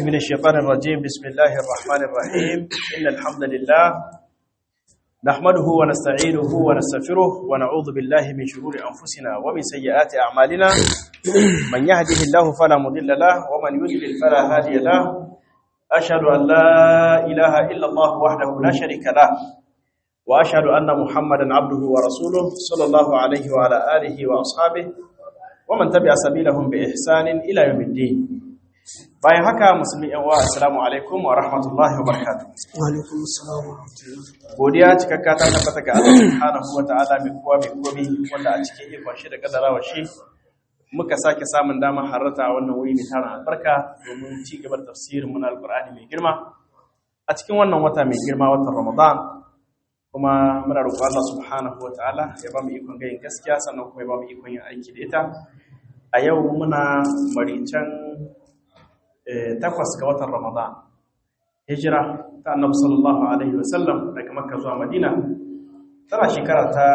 من الشيطان الرجيم بسم الله الرحمن الرحيم إن الحمد لله نحمده ونستعينه ونستغفره ونعوذ بالله من شرور أنفسنا ومن سيئات أعمالنا من يهده الله فلا مضل له ومن يضلل فلا هادي له أشهد أن لا إله إلا الله وحده لا شريك له وأشهد أن محمدا عبده ورسوله صلى الله عليه وعلى آله وأصحابه ومن تبع سبيلهم بإحسان إلى يوم الدين bayan haka musulmi yan uwa assalamu alaikum wa rahmatullahi wa barakatuh wa alaikum assalam wa rahmatullahi godiya cikakka ta tabbata ga Allah subhanahu wa ta'ala mai kowa mai komi wanda a cikin ikon shi da kadarawa shi muka sake samun dama harrata a wannan wuri mai tarin albarka domin ci gaba da tafsirin mu na alqur'ani mai girma a cikin wannan wata mai girma watan ramadan kuma muna roƙon Allah subhanahu wa ta'ala ya ba mu ikon gayin gaskiya sannan kuma ya ba mu ikon yin aiki da ita a yau muna marican takwas ga watan Ramadan. Hijira ta annabi sallallahu Alaihi wasallam daga Makka zuwa Madina tana shekara ta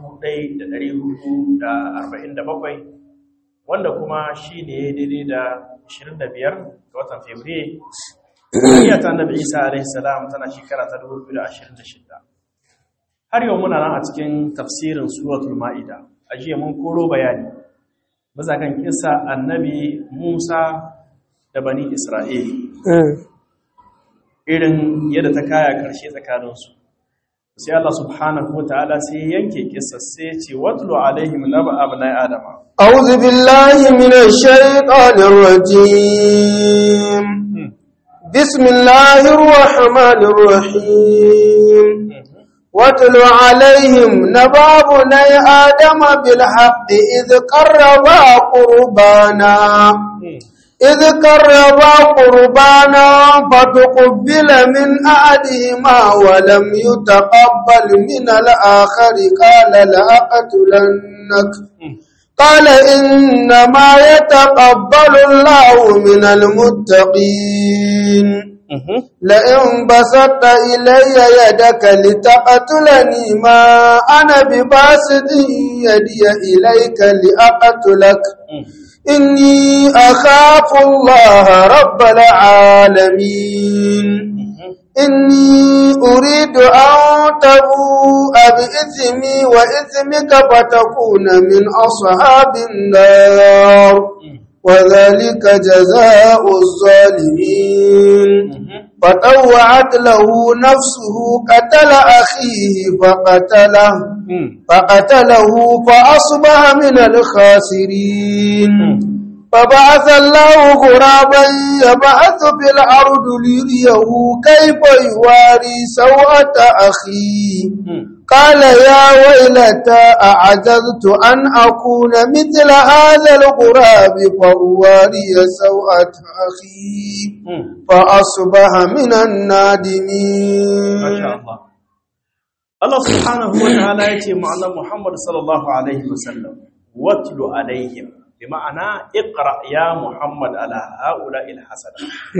1447 wanda kuma shi ne daidai da 25 ga watan Fabrairu. Duniya ta annabi Isa Alaihi salam tana shekara ta 2026. Har yau muna nan a cikin tafsirin Suratul Ma'ida. A jiya mun koro bayani. Maza kan kisa annabi Musa da bani Isra'ili. Irin yadda ta kaya ƙarshe tsakaninsu. Sai Allah subhanahu wa ta'ala sai yanke kisa sai ce, Watulu alaihim naba abu na Adama. أعوذ بالله من الشيطان الرجيم بسم الله الرحمن الرحيم واتل عليهم نبا بني آدم بالحق إذ قربا قربانا إذ قربا قربانا فتقبل من أحدهما ولم يتقبل من الآخر قال لأقتلنك قال إنما يتقبل الله من المتقين لئن بسطت إلي يدك لتقتلني ما أنا بباسط يدي إليك لأقتلك إني أخاف الله رب العالمين إني أريد أن تبوء بإثمي وإثمك فتكون من أصحاب النار وذلك جزاء الظالمين فطوعت له نفسه قتل أخيه فقتله فقتله فأصبح من الخاسرين فبعث الله غرابا يبعث في الأرض ليريه كيف يواري سوءة أخيه قال يا ويلتى أعجزت أن أكون مثل هذا الغراب فأواري سوءة أخي فأصبح من النادمين ما شاء الله الله سبحانه وتعالى يتي معنا محمد صلى الله عليه وسلم واتل عليهم بمعنى اقرأ يا محمد على هؤلاء الحسنة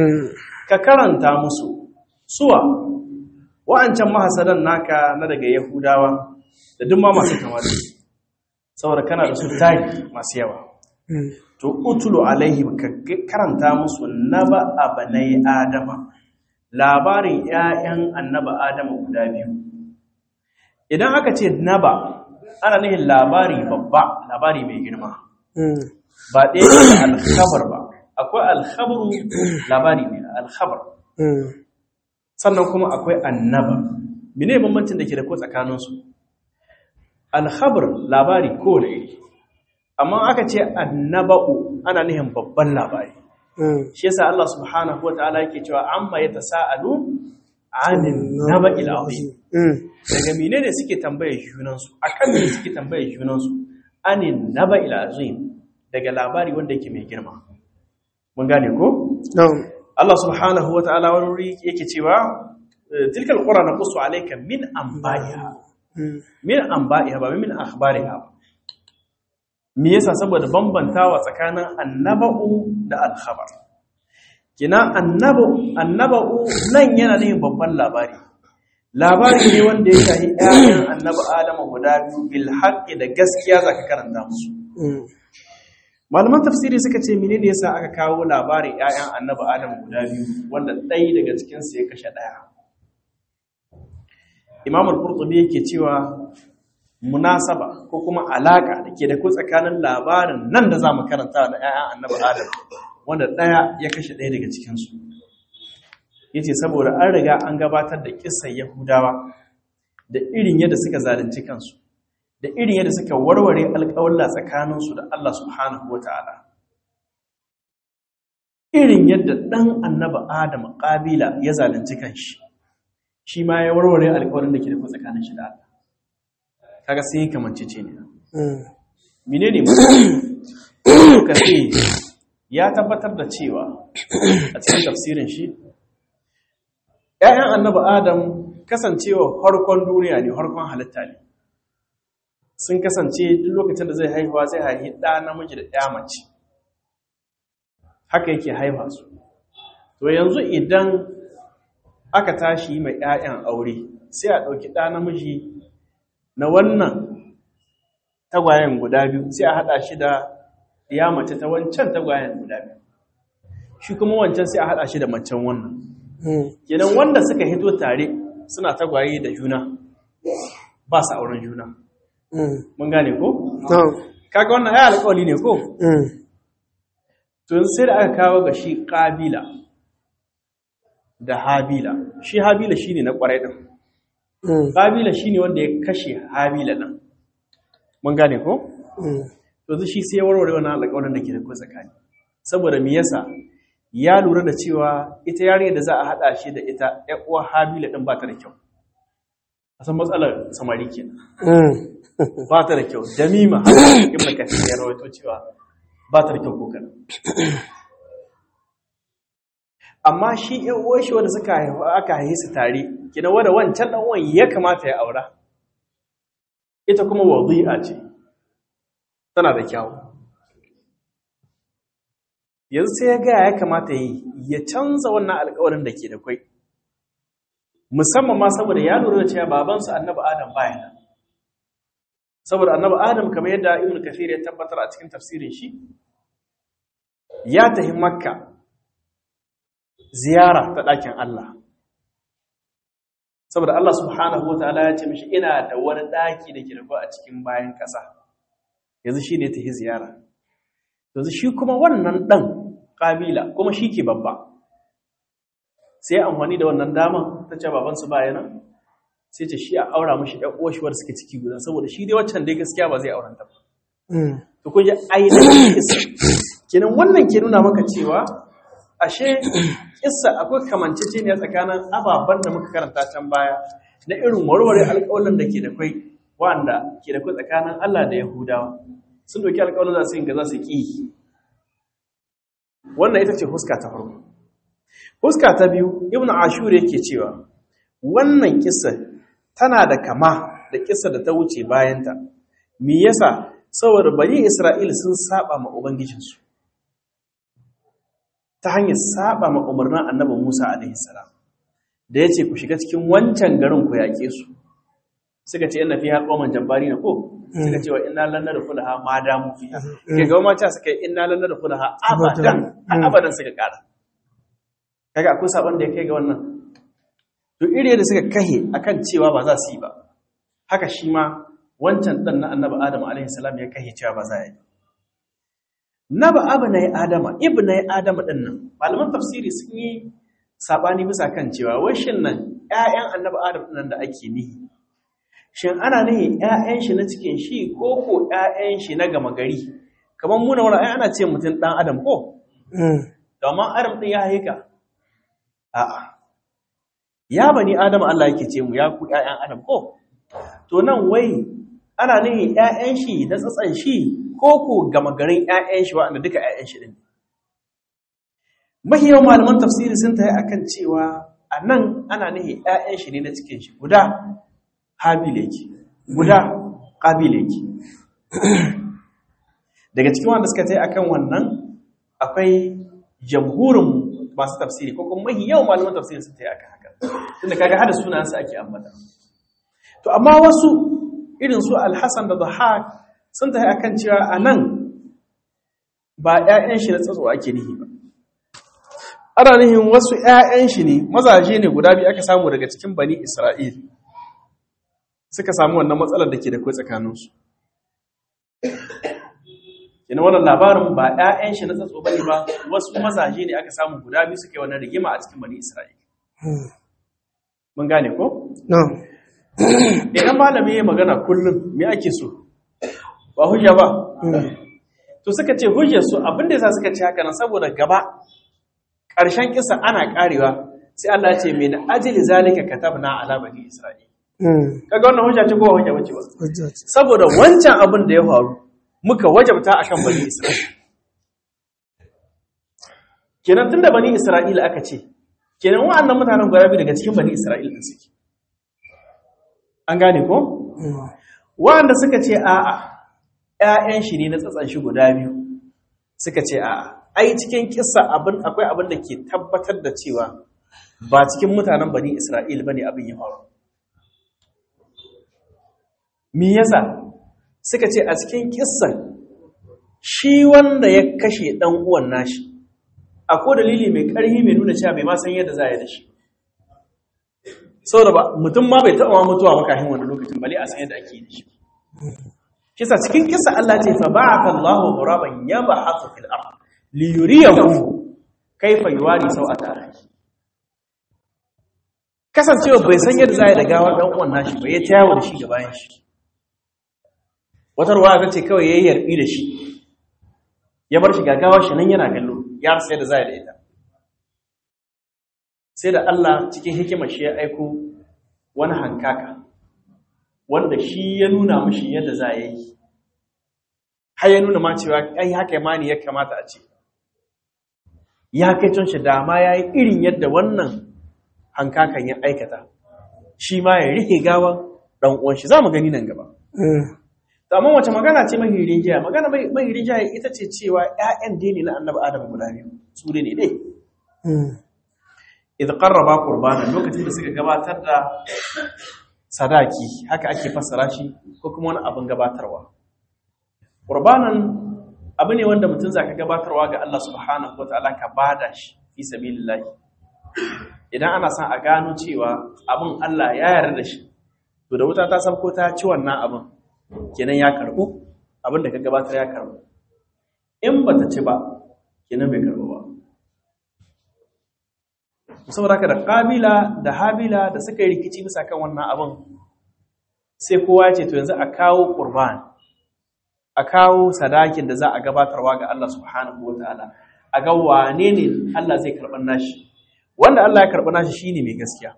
ككرنتا مسو سوى wa'ancan mahasadan naka na daga Yahudawa da duk ma masu kama da su saboda kana da su tagi masu yawa to utulu alaihim ka karanta musu naba abanai adama labarin 'ya'yan annaba adama guda biyu idan aka ce naba ana nihin labari babba labari mai girma ba ɗaya da alkhabar ba akwai alkhabaru labari ne alkhabar sannan kuma akwai annaba mene bambancin da ke da ko tsakaninsu alkhabar labari ko da iri amma aka ce annaba'u ana nihin babban labari shi yasa Allah subhanahu wataala yake cewa amma yatasaalu anin naba'il azim daga menene suke tambaye junansu akan me suke tambaye junansu anin naba'il azim daga labari wanda yake mai girma mun gane ko Allah subhanahu wa ta'ala wani wuri yake cewa tilkal qura naqussu alayka min anba'iha min anba'iha ba min akhbariha ba me yasa saboda bambantawa tsakanin annaba'u da al-khabar kina annabu annaba'u nan yana ne babban labari labari ne wanda ya shahi ƴaƴan annabi Adamu guda biyu bil haqqi da gaskiya zaka karanta musu malaman tafsiri suka ce mene ne yasa aka kawo labarin 'ya'yan annabi adam guda biyu wanda ɗaya daga cikinsu ya kashe ɗaya imam al-qurtubi yake cewa munasaba ko kuma alaka da ke da ku tsakanin labarin nan da za mu karanta da 'ya'yan annabi adam wanda ɗaya ya kashe ɗaya daga cikinsu ya ce saboda an riga an gabatar da kisan yahudawa da irin yadda suka zalunci kansu da irin yadda suka warware alƙawalla tsakaninsu da Allah subhanahu wa ta'ala irin yadda ɗan annaba adam ƙabila ya zalunci kanshi shi ma ya warware alƙawarin da ke da tsakanin shi da Allah kaga sai yi kamance ce ne mine ne muka ce ya tabbatar da cewa a cikin tafsirin shi ‘ya'yan annaba adam kasancewa harkon duniya ne harkon halitta ne sun kasance duk lokacin da zai haihuwa zai haihi ɗa namiji da ɗaya mace haka yake haifa su to yanzu idan aka tashi mai ‘ya'yan aure sai a ɗauki ɗa namiji na wannan tagwayen guda biyu sai a haɗa shi da ɗiya mace ta wancan tagwayen guda biyu shi kuma wancan sai a haɗa shi da macen wannan kenan wanda suka hito tare suna tagwaye da juna ba su auren juna mun gane ko? kaga wannan ya alƙawali ne ko? tun sai da aka kawo ga shi ƙabila da habila shi habila shi ne na ƙwarai ɗin ƙabila shi ne wanda ya kashe habila ɗin mun gane ko? to shi sai warware wannan alƙawarin da ke da ko tsakani saboda me yasa ya lura da cewa ita yarinya da za a haɗa shi da ita ‘yan uwa habila ɗin ba ta da kyau a san matsalar samari kenan ba ta da kyau damima ibn kathir ya rawaito cewa ba ta da kyau kokar amma shi ɗan uwan shi wanda suka haifa aka haife su tare kina wanda wancan dan uwan ya kamata ya aura ita kuma wadi'a ce tana da kyau yanzu sai ya ga ya kamata yi ya canza wannan alƙawarin da ke da kwai musamman ma saboda ya lura da cewa babansu annabi adam baya nan saboda annabi adam kamar yadda ibn kafir ya tabbatar a cikin tafsirin shi ya tafi makka ziyara ta ɗakin Allah saboda Allah subhanahu wataala ya ce mishi ina da wani ɗaki da ke da a cikin bayan ƙasa yanzu shi ne tafi ziyara yanzu shi kuma wannan ɗan ƙabila kuma shi ke babba sai amfani da wannan dama ta ce babansu bayana sai ce shi a aura mashi ɗan uwashuwar suke ciki guda saboda shi dai waccan dai gaskiya ba zai auranta ba to kun ji ainihin kisa kenan wannan ke nuna maka cewa ashe kissa akwai kamanceceniya tsakanin ababen da muka karanta can baya na irin warware alƙawarin da ke da kwai wanda ke da kwai tsakanin Allah da Yahudawa sun doki alƙawarin za su yin ga za su ƙi wannan ita ce huska ta farko huska ta biyu ibnu ashur yake cewa wannan kissa tana da kama da kissa da ta wuce bayanta me yasa saboda bani isra'il sun saba ma ubangijinsu ta hanyar saba ma umarnin annabi Musa alaihi salam da yace ku shiga cikin wancan garin ku yake su suka ce inna fiha qauman jabbari na ko suka ce wa inna lan nadkhulaha ma damu fiha ke ga ma ta suka inna lan nadkhulaha abadan abadan suka kara kaga akwai sabon da ya kai ga wannan to iri da suka kahe akan cewa ba za su yi ba haka shi ma wancan dan na annabi Adam alaihi salam ya kahe cewa ba za yi naba abnai adama ibnai adama din nan malaman tafsiri sun yi sabani bisa kan cewa washin nan ƴaƴan annabi adam din nan da ake nihi shin ana nihi ƴaƴan shi na cikin shi ko ko ƴaƴan shi na gama gari kamar mu na wani ai ana ce mutum dan adam ko domin adam din ya haika a'a ya bani adam Allah yake ce mu ya ku ƴaƴan adam ko to nan wai ana nihi ƴaƴan shi da tsatsan shi ko ko gama garin ƴaƴan shi wanda duka ƴaƴan shi din mahiyawan malaman tafsiri sun tayi akan cewa anan ana nihi ƴaƴan shi ne na cikin shi guda habil yake guda qabil yake daga cikin wanda suka tayi akan wannan akwai jamhurin masu tafsiri ko kuma mahiyawan malaman tafsiri sun tayi akan haka tunda kaga hada sunansa ake ambata to amma wasu irin su al-Hasan da Dhahak sun tafi akan cewa a nan ba ƴaƴan shi na tsatso ake nihi ba ana nihin wasu ƴaƴan shi ne mazaje ne guda biyu aka samu daga cikin bani Isra'il suka samu wannan matsalar da ke da kai tsakaninsu Ina wannan labarin ba ‘ya'yan shi na tsatso bane ba wasu mazaje ne aka samu guda biyu suke wannan rigima a cikin bani Isra'ila. Mun gane ko? No. Idan malami ya magana kullum me ake so? Ba hujja ba? To suka ce hujjar su abinda yasa suka ce haka nan saboda gaba ƙarshen kisa ana ƙarewa sai Allah ya ce min ajli zalika katabna ala bani Isra'ila. Kaga wannan hujja ce ko hujja bace ba? Saboda wancan abin da ya faru muka wajabta akan bani Isra'ila. Kenan tunda bani Isra'ila aka ce, kenan wa'annan mutanen guda biyu daga cikin bani Isra'ila din suke. An gane ko? Wa'anda suka ce a'a, ‘ya'yan shi ne na tsatsan shi guda biyu, suka ce a'a, ai cikin kissa abin akwai abin da ke tabbatar da cewa ba cikin mutanen bani Isra'ila bane abin ya faru. Me yasa? suka ce a cikin kissan shi wanda ya kashe ɗan uwan nashi akwai dalili mai ƙarfi mai nuna cewa bai ma san yadda za a yi da shi saboda ba mutum ma bai taɓa mutuwa makahin wani lokacin bale a san yadda ake yi da shi kisa cikin kisa Allah ce fa ba'atha Allahu ghuraban yab'athu fil ard li yuriyahu kayfa yuwari sawata akhi kasancewa bai san yadda za a yi da gawar ɗan uwan nashi ba ya tayawo da shi ga bayan shi wata ruwa ta ce kawai ya yi yarbi da shi ya bar shi gagawa shi nan yana kallo ya rasa yadda za da ita sai da Allah cikin hikimar shi ya aiko wani hankaka wanda shi ya nuna mashi yadda za a yi har ya nuna ma cewa ai haka ma ne ya kamata a ce ya kai can shi dama ya yi irin yadda wannan hankakan ya aikata shi ma ya rike gawan ɗan uwan shi za mu gani nan gaba amma wace magana ce mahirin jiya magana mahirin jiya ita ce cewa ƴaƴan dai ne na annabi adam guda biyu su ne dai idh qarraba qurbana lokacin da suka gabatar da sadaki haka ake fassara shi ko kuma wani abin gabatarwa qurbanan abu ne wanda mutum zaka gabatarwa ga Allah subhanahu wataala ka bada shi fi sabilillah idan ana son a gano cewa abin Allah ya yarda da shi to da wuta ta sabko ta ci wannan abin kenan ya karbu abin da ka gabatar ya karbu in ba ta ci ba kenan bai karbu ba saboda haka da kabila da habila da suka yi rikici bisa kan wannan abin sai kowa ya ce to yanzu a kawo qurban a kawo sadakin da za a gabatarwa ga Allah subhanahu wataala a ga wane ne Allah zai karɓar nashi wanda Allah ya karɓi nashi shine mai gaskiya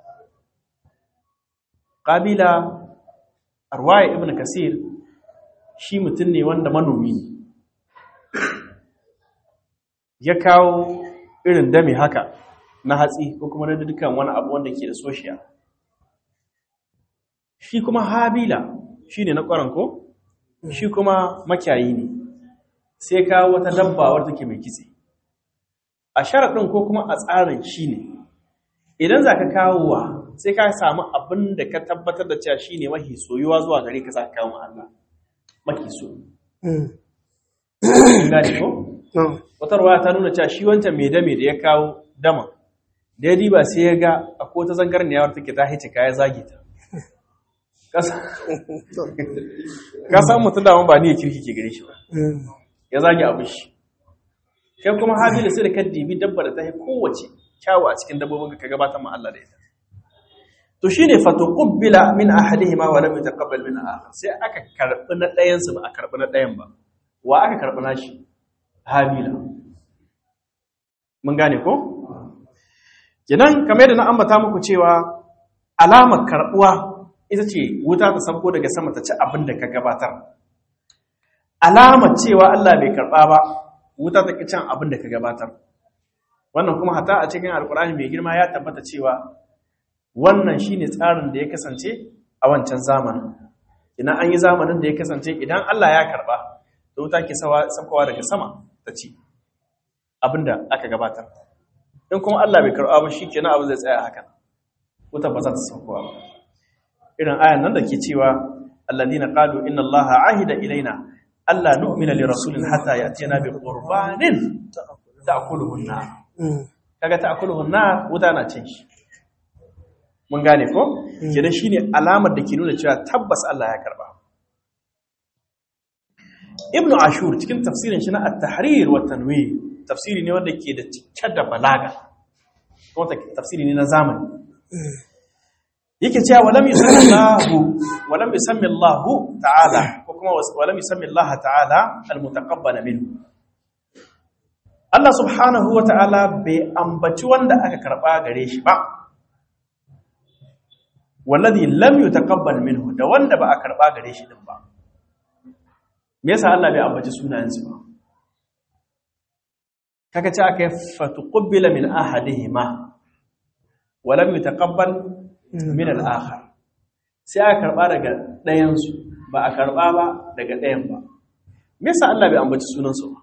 kabila arwaya ibn kasir shi mutum ne wanda manomi ne ya kawo irin dami haka na hatsi ko kuma na dukkan wani abu wanda ke da soshiya shi kuma habila shi ne na ƙwaranko shi kuma makiyayi ne sai kawo wata dabba wadda ke mai kitse a sharaɗin ko kuma a tsarin shi ne idan za ka kawo wa sai ka samu abin da ka tabbatar da cewa shi ne mahi soyuwa zuwa gare ka za ka kawo Allah mahi so. Gani ko? Wata ruwa ta nuna cewa shi wancan mai dame da ya kawo dama, da ya diba sai ya ga a ko ta zangar ne yawar take ta hice ka ya zage ta. Ka samu mutum da ba ni ya kirki ke gare shi ba. Ya zage abu shi. Kai kuma Habilu sai da ka dibi dabba da ta yi kowace kyawu a cikin dabbobin ka gabatar ma Allah da ita. to shine fatuqbila min ahadihima wa lam yataqabbal min akhar sai aka karbi na ɗayan su ba a karbi na ɗayan ba wa aka karbi nashi habila mun gane ko kenan kamar yadda na ambata muku cewa alamar karbuwa ita ce wuta ta sauko daga sama ta ci abin da ka gabatar alamar cewa Allah bai karba ba wuta ta ki cin abin da ka gabatar wannan kuma hata a cikin alkur'ani mai girma ya tabbata cewa wannan shine tsarin da ya kasance a wancan zamanin idan an yi zamanin da ya kasance idan Allah ya karba da wuta ke saukowa daga sama ta ci abinda aka gabatar in kuma Allah bai karba ba shikenan abu zai tsaya hakan wuta ba za ta saukowa ba irin ayan nan da ke cewa alladina qalu inna Allaha ahida ilaina Allah nu'mina li rasulin hatta ya'tina bi qurbanin ta'kuluhu an-nar kaga ta'kuluhu an-nar wuta na cin shi mun gane ko kenan shine alamar da ke nuna cewa tabbas Allah ya karba Ibn Ashur cikin tafsirin shi na At-Tahrir wa Tanwir tafsiri ne wanda ke da cike da balaga kuma tafsiri ne na zamani yake cewa walam yusammi Allah walam yusammi Allah ta'ala ko kuma walam yusammi Allah ta'ala al-mutaqabbal minhu Allah subhanahu wa ta'ala bai ambaci wanda aka karba gare shi ba wallazi lam yutaqabbal minhu da wanda ba a karba gare shi din ba me yasa Allah bai ambaci sunayensu ba kaga ce aka fatuqbila min ahadihima wa lam yutaqabbal min al-akhar sai aka karba daga ɗayan su ba a karba ba daga ɗayan ba me yasa Allah bai ambaci sunansu ba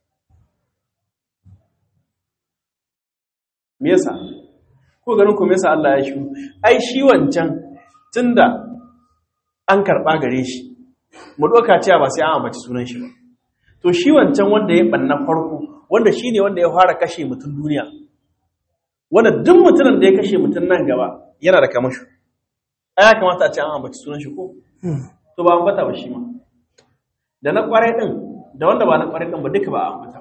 me yasa ko ganin ku me yasa Allah ya shi ai shi wancan tunda an karba gare shi mu doka cewa ba sai an ambaci sunan shi ba to shi wancan wanda ya banna farko wanda shine wanda ya fara kashe mutum duniya wanda duk mutumin da ya kashe mutum nan gaba yana da kamashu ai ya kamata a ce an ambaci sunan shi ko to ba ambata ba shi ma da na kwarai din da wanda ba na kwarai din ba duka ba a ambata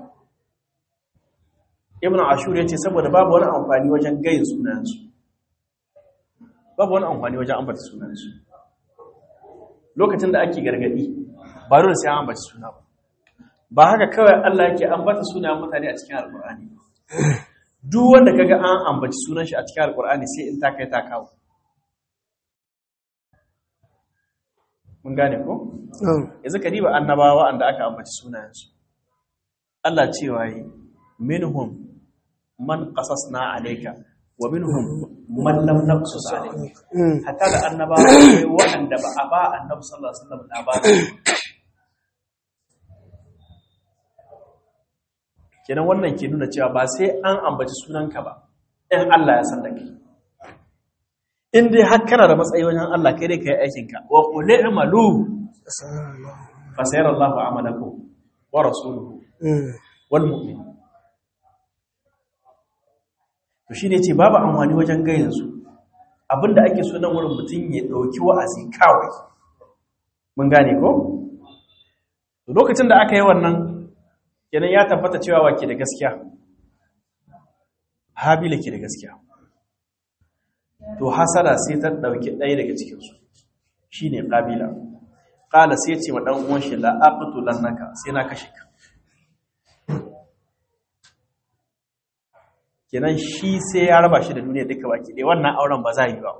ibn ashur ya ce saboda babu wani amfani wajen gayin sunansu babu wani amfani wajen ambata sunansu lokacin da ake gargadi ba dole sai an ambaci suna ba ba haka kawai Allah yake ambata sunayen mutane a cikin alkur'ani duk wanda kaga an ambaci sunan shi a cikin alkur'ani sai in ta kai ta kawo mun gane ko yanzu ka diba annabawa wanda aka ambaci sunayensu Allah cewa yi minhum man qasasna alayka wa minhum man lam naqsus alayka hatta da annabawa akwai wanda ba a ba annabi sallallahu alaihi wasallam labari kenan wannan ke nuna cewa ba sai an ambaci sunanka ba in Allah ya san da kai in dai har kana da matsayi wajen Allah kai dai kai aikin ka wa qul i'malu fa sayara Allahu amalakum wa rasuluhu wal mu'minun to shine ce babu amfani wajen gayin su abinda ake so nan wurin mutum ya dauki wa'azi kawai mun gane ko lokacin da aka yi wannan kenan ya tabbata cewa wake da gaskiya habila ke da gaskiya to hasada sai ta dauki ɗaya daga cikinsu shi ne ƙabila ƙala sai ce wa ɗan uwan shi la'aƙutu lannaka sai na kashe ka kenan shi sai ya raba shi da duniya duka baki ɗaya wannan auren ba za yi ba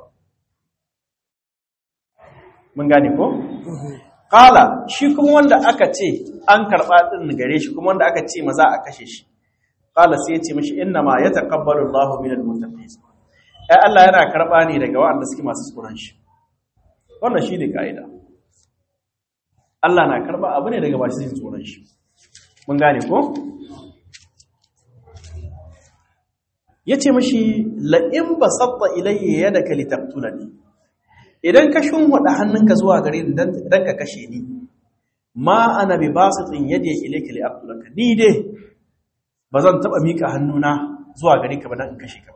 mun gane ko? Kala shi kuma wanda aka ce an karɓa ɗin gare shi kuma wanda aka ce maza a kashe shi. Kala sai ya ce mashi inna ma ya taƙabbalu Allahu min al-muttaqin. Ai Allah yana karɓa ne daga waɗanda suke masu tsoron shi. Wannan shi ne ka'ida. Allah na karɓa abu ne daga masu jin tsoron shi. Mun gane ko? Ya ce mashi la'in ba sabba ilayya yadaka litaqtulani. idan ka shunwada hannunka zuwa gare ni dan ka kashe ni ma ana bi basitin yadi ilayka li aqtulaka ni dai bazan taba mika hannuna zuwa gare ka ba dan in kashe ka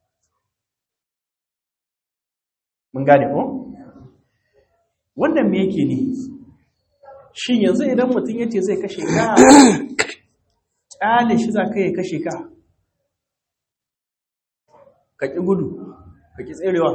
mun gane ko wannan me yake ni shin yanzu idan mutum yace zai kashe ka kyale shi za ka yi kashe ka ka ki gudu ka ki tserewa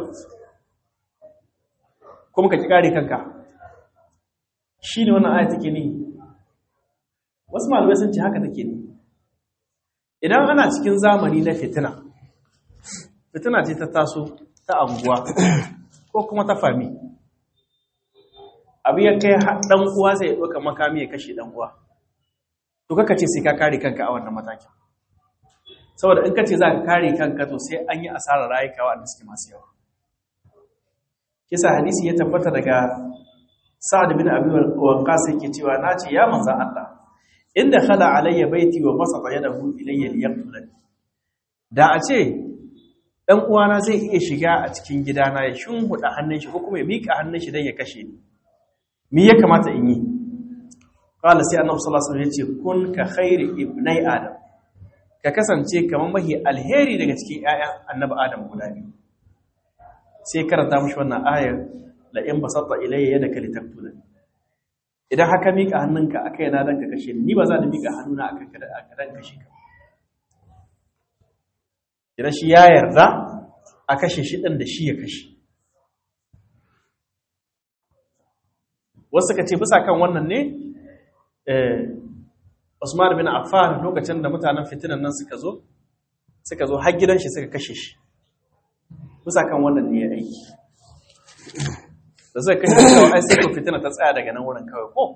kuma ka ki kare kanka shi ne wannan aya take ne wasu malamai sun ce haka take ne idan ana cikin zamani na fitina fitina ce ta taso ta anguwa ko kuma ta fami abu ya kai dan uwa zai ɗauka makami ya kashe dan uwa to kaka ce sai ka kare kanka a wannan matakin saboda in ka ce za ka kare kanka to sai an yi asarar rayuka wanda suke masu yawa kisa hadisi ya tabbata daga sa'ad bin abi waqqas yake cewa nace ya manzan Allah inda khala alayya baiti wa basata yadahu ilayya liyaqtulani da a ce dan uwana zai iya shiga a cikin gidana ya shunhuda hannun shi ko kuma ya mika hannun shi dan ya kashe ni me ya kamata in yi qala sai annabi sallallahu alaihi wasallam yace kun ka khairi ibnai adam ka kasance kamar mahi alheri daga cikin ƴaƴan annabi adam guda biyu sai karanta mishi wannan ayar la in basatta ilayya yadaka litaktula idan haka mika hannunka akai na dan ka kashe ni ba za ni mika hannuna akan ka dan kashe ka idan shi ya yarda a kashe shi ɗin da shi ya kashe wasu ka ce bisa kan wannan ne Usman bin Affan lokacin da mutanen fitinan nan suka zo suka zo har gidan shi suka kashe shi bisa kan wannan ne ya aiki da suka kashe shi kawai ai sai ko fitina ta tsaya daga nan wurin kawai ko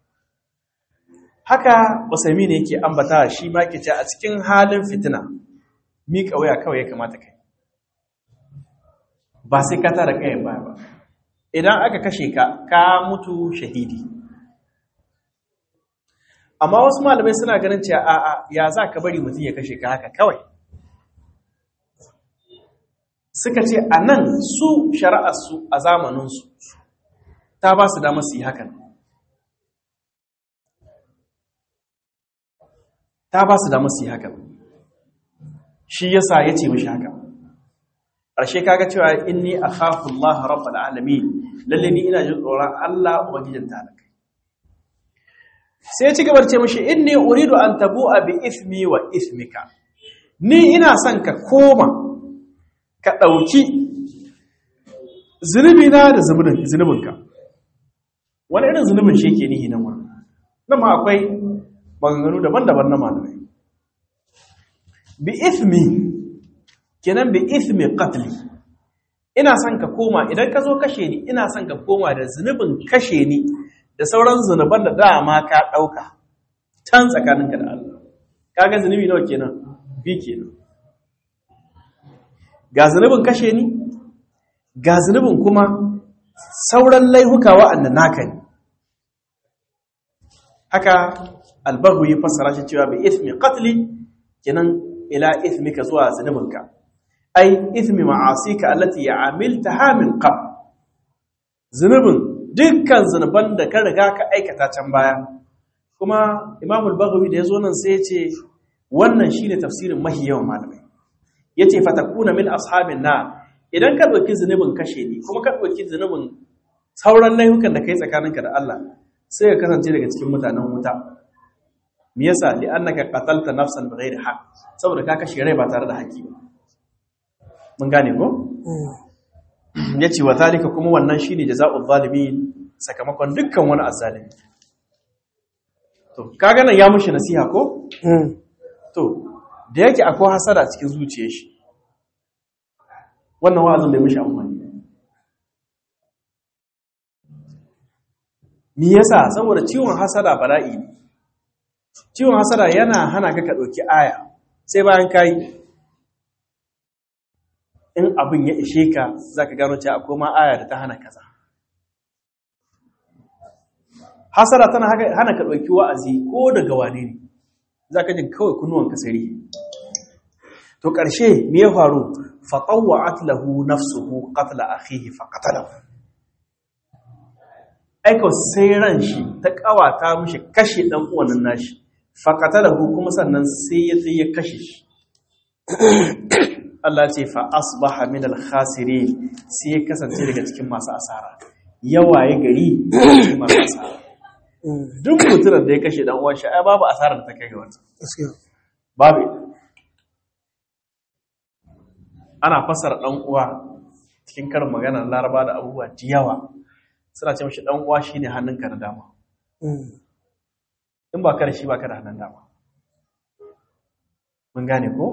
haka Usaimi ne yake ambata shi ma ke ce a cikin halin fitina miƙa waya kawai ya kamata kai ba sai ka tara kayan baya ba idan aka kashe ka ka mutu shahidi amma wasu malamai suna ganin cewa a'a ya za ka bari mutum ya kashe ka haka kawai suka ce a nan su shari'arsu a zamaninsu ta ba su damar su yi hakan ta ba su damar su yi hakan shi yasa ya ce mishi haka ƙarshe kaga cewa inni akhafu Allah rabbul alamin lalle ni ina jin tsoron Allah ubangijin talakai sai ya ci gaba da ce mishi inni uridu an tabu'a bi ismi wa ismika ni ina son ka koma ka ɗauki zunubi na da zunubinka wani irin zunubin shi ke nihi nan wani nan ma akwai maganganu daban-daban na malamai bi ismi kenan bi ismi qatli ina son ka koma idan ka zo kashe ni ina son ka koma da zunubin kashe ni da sauran zunuban da dama ka dauka can tsakaninka da Allah kaga zunubi nawa kenan bi kenan ga zunubin kashe ni ga zunubin kuma sauran laihuka wa'anda naka ne haka albahu ya fassara shi cewa bi ismi qatli kenan ila ismika zuwa zunubinka ai ismi ma'asika allati ya'amiltaha min qabl zunubin dukkan zunuban da ka riga ka aikata can baya kuma Imam al-Baghawi da yazo nan sai ya ce wannan shine tafsirin mahi yawan malamai yace fatakuna min ashabin na idan ka dauki zunubin kashe ni kuma ka dauki zunubin sauran laifukan da kai tsakaninka da Allah sai ka kasance daga cikin mutanen wuta me yasa li annaka qatalta nafsan bighairi haqq saboda ka kashe rai ba tare da haƙi ba mun gane ko yace wa zalika kuma wannan shine jazaa'ul zalimin sakamakon dukkan wani azzalimi to kaga nan ya mushi nasiha ko to da yake akwai hasada cikin zuciyar shi wannan wa'azin da mishi amfani me yasa saboda ciwon hasada bala'i ne ciwon hasada yana hana ka ka ɗauki aya sai bayan kayi in abin ya ishe ka za ka gano cewa akwai ma aya da ta hana kaza hasada tana hana ka ɗauki wa'azi ko daga wane ne za ka jin kawai kunnuwan kasari to ƙarshe me ya faru faɗawa'at lahu nafsuhu qatla akhihi fa qatalahu aiko sai ran shi ta ƙawata mishi kashe ɗan uwanin nashi faƙatalahu kuma sannan sai ya tsaye kashe shi Allah ce fa asbaha min al-khasirin sai ya kasance daga cikin masu asara yawaye gari cikin masu asara duk mutumin da ya kashe dan uwan shi ai babu asarar da ta kai ga wata babu ana fasara dan uwa cikin karin maganar Laraba da abubuwa da yawa suna ce mashi dan uwa shine hannunka na dama in ba ka da shi ba ka da hannun dama mun gane ko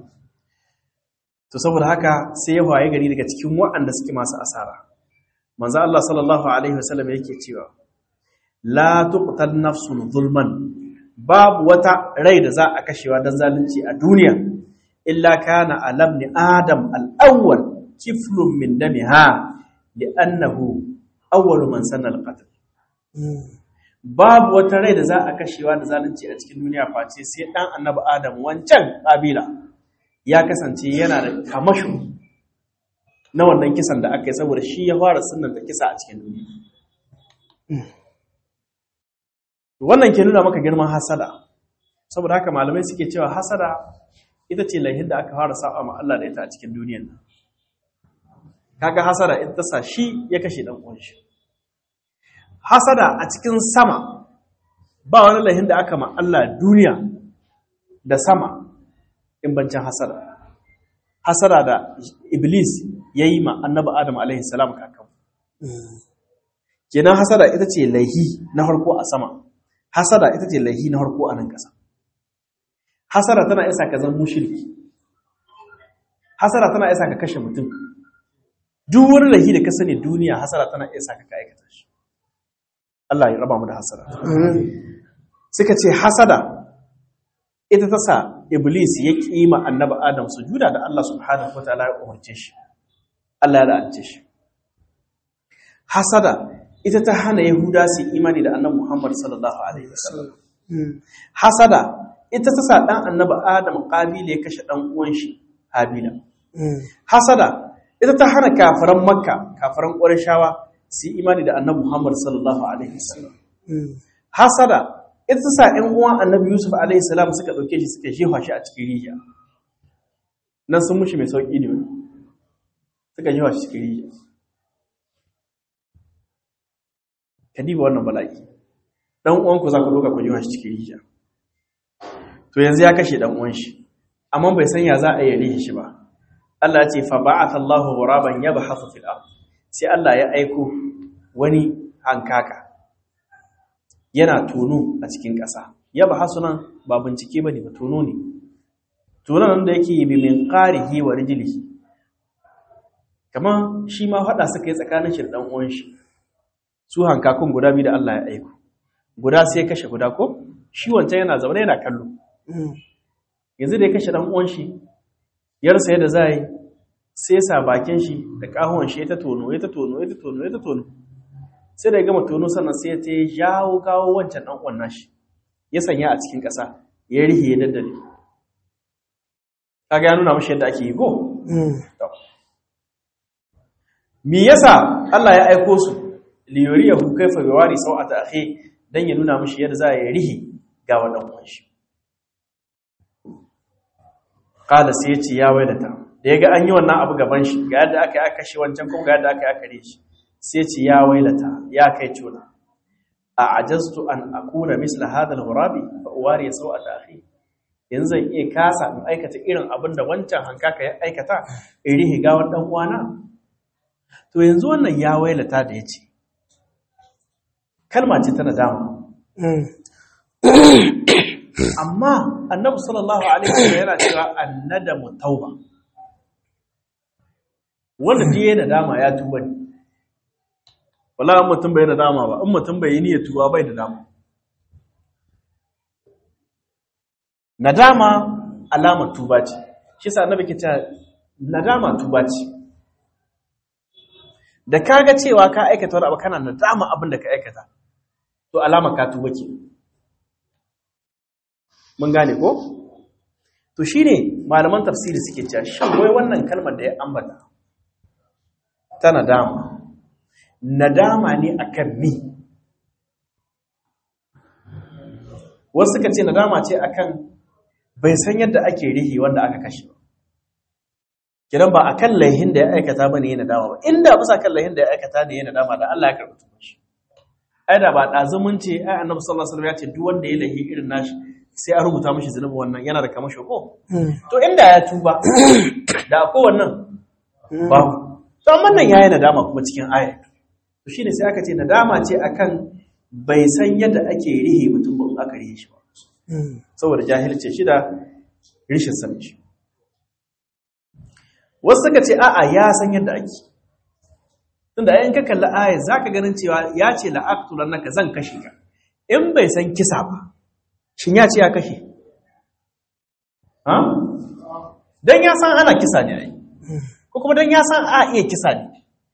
to saboda haka sai ya waye gari daga cikin waɗanda suke masu asara manzo Allah sallallahu alaihi wasallam yake cewa la tuqtal nafsun zulman babu wata rai da za a kashewa dan zalunci a duniya illa kana alam ni adam al-awwal kiflun min damiha li'annahu awwalu man sanna al-qatl babu wata rai da za a kashewa da zalunci a cikin duniya face sai dan annabi adam wancan kabila ya kasance yana da kamasho na wannan kisan da aka yi saboda shi ya fara sunan da kisa a cikin duniya wannan ke nuna maka girman hasada saboda haka malamai suke cewa hasada ita ce laihin da aka fara sa'a ma Allah da ita a cikin duniyar nan kaga hasada ita ta sa shi ya kashe dan uwan shi hasada a cikin sama ba wani laihin da aka ma Allah duniya da sama in bancin hasada hasada da iblis ya yi ma annabi adam alaihi salam kakan kenan hasada ita ce laihi na harko a sama hasada ita ce laihi na harko a nan ƙasa hasada tana isa ka zan mushirki hasada tana isa ka kashe mutum duk wani laihi da ka sani duniya hasada tana isa ka ka aikata shi Allah ya raba mu da hasada suka ce hasada ita ta sa iblis ya kima annabi adam sujuda da Allah subhanahu wataala ya umarce shi Allah ya la'ance shi hasada ita ta hana yahuda su imani da annabi muhammad sallallahu alaihi wasallam hasada ita ta sa dan annabi adam qabila ya kashe dan uwan shi habila hasada ita ta hana kafiran makka kafiran qurayshawa su imani da annabi muhammad sallallahu alaihi wasallam hasada ita ta sa ‘yan uwan annabi Yusuf alaihissalam suka ɗauke shi suka jefa shi a cikin rijiya nan sun mushi mai sauƙi ne suka jefa shi cikin rijiya ka diba wannan bala'i ɗan uwanku za ku ɗauka ku jefa shi cikin rijiya to yanzu ya kashe ɗan uwan shi amma bai san ya za a yi rihi shi ba Allah ya ce fa ba'atha Allahu ghuraban yabhathu fil ard sai Allah ya aiko wani hankaka yana tono a cikin ƙasa ya ba hasunan ba bincike ba ne ba tono ne tono nan da yake yi min ƙarihi wa rijilihi kamar shi ma haɗa suka yi tsakanin shi da ɗan uwan shi su hankakun guda biyu da Allah ya aiko guda sai ya kashe guda ko shi wancan yana zaune yana kallo yanzu da ya kashe ɗan uwan shi ya rasa yadda za a yi sai sa bakin shi da ƙahuwan shi ya ta tono ya ta tono ya ta tono ya ta tono sai da ya gama tono sannan sai ya ta jawo kawo wancan ɗan uwan nashi ya sanya a cikin ƙasa ya rihe ya daddale kaga ya nuna mashi yadda ake yi go me yasa Allah ya aiko su liyuriyahu kaifa yawari sau'ata akhi dan ya nuna mashi yadda za ya rihe ga wannan uwan shi qala sai ya ce ya wailata da ya ga an yi wannan abu gaban shi ga yadda aka yi aka kashe wancan kuma ga yadda aka yi aka rihe shi sai ce ya wailata ya kai cuna a ajastu an akuna misla hadal ghurabi fa uwari sau'ata akhi yanzu zan iya kasa in aikata irin abin da wancan hankaka ya aikata in rihi gawar dan uwana to yanzu wannan ya wailata da yace kalma ce ta nadama amma annabi sallallahu alaihi wasallam yana cewa annadamu tauba wanda da yayin nadama ya tuba ne wala in mutum bai da dama ba in mutum bai yi niyyar tuba bai da dama nadama alamar tuba ce shi sa annabi ke cewa nadama tuba ce da kaga cewa ka aikata wani abu kana nadama abin da ka aikata to alamar ka tuba ke mun gane ko to shine malaman tafsiri suke cewa shin wai wannan kalmar da ya ambata ta nadama nadama ne akan mi wasu suka ce nadama ce akan bai san yadda ake rihi wanda aka kashe ba kidan ba akan laihin da ya aikata bane yana nadama ba inda bisa kan laihin da ya aikata ne yana nadama da Allah ya karɓi tuban shi ai da ba dazumun ce ai annabi sallallahu alaihi wasallam ya ce duk wanda ya laihi irin nashi sai a rubuta mishi zunubi wannan yana da kamar ko to inda ya tuba da akwai wannan babu to amma nan yayi nadama kuma cikin ayat to shine sai aka ce nadama ce akan bai san yadda ake rihe mutum ba aka rihe shi ba saboda jahilce shi da rishin sanin shi wasu suka ce a'a ya san yadda ake tunda ayin ka kalli ayat zaka ganin cewa ya ce la'aqtulan naka zan kashe ka in bai san kisa ba shin ya ce ya kashe ha dan ya san ana kisa ne ai ko kuma dan ya san a iya kisa ne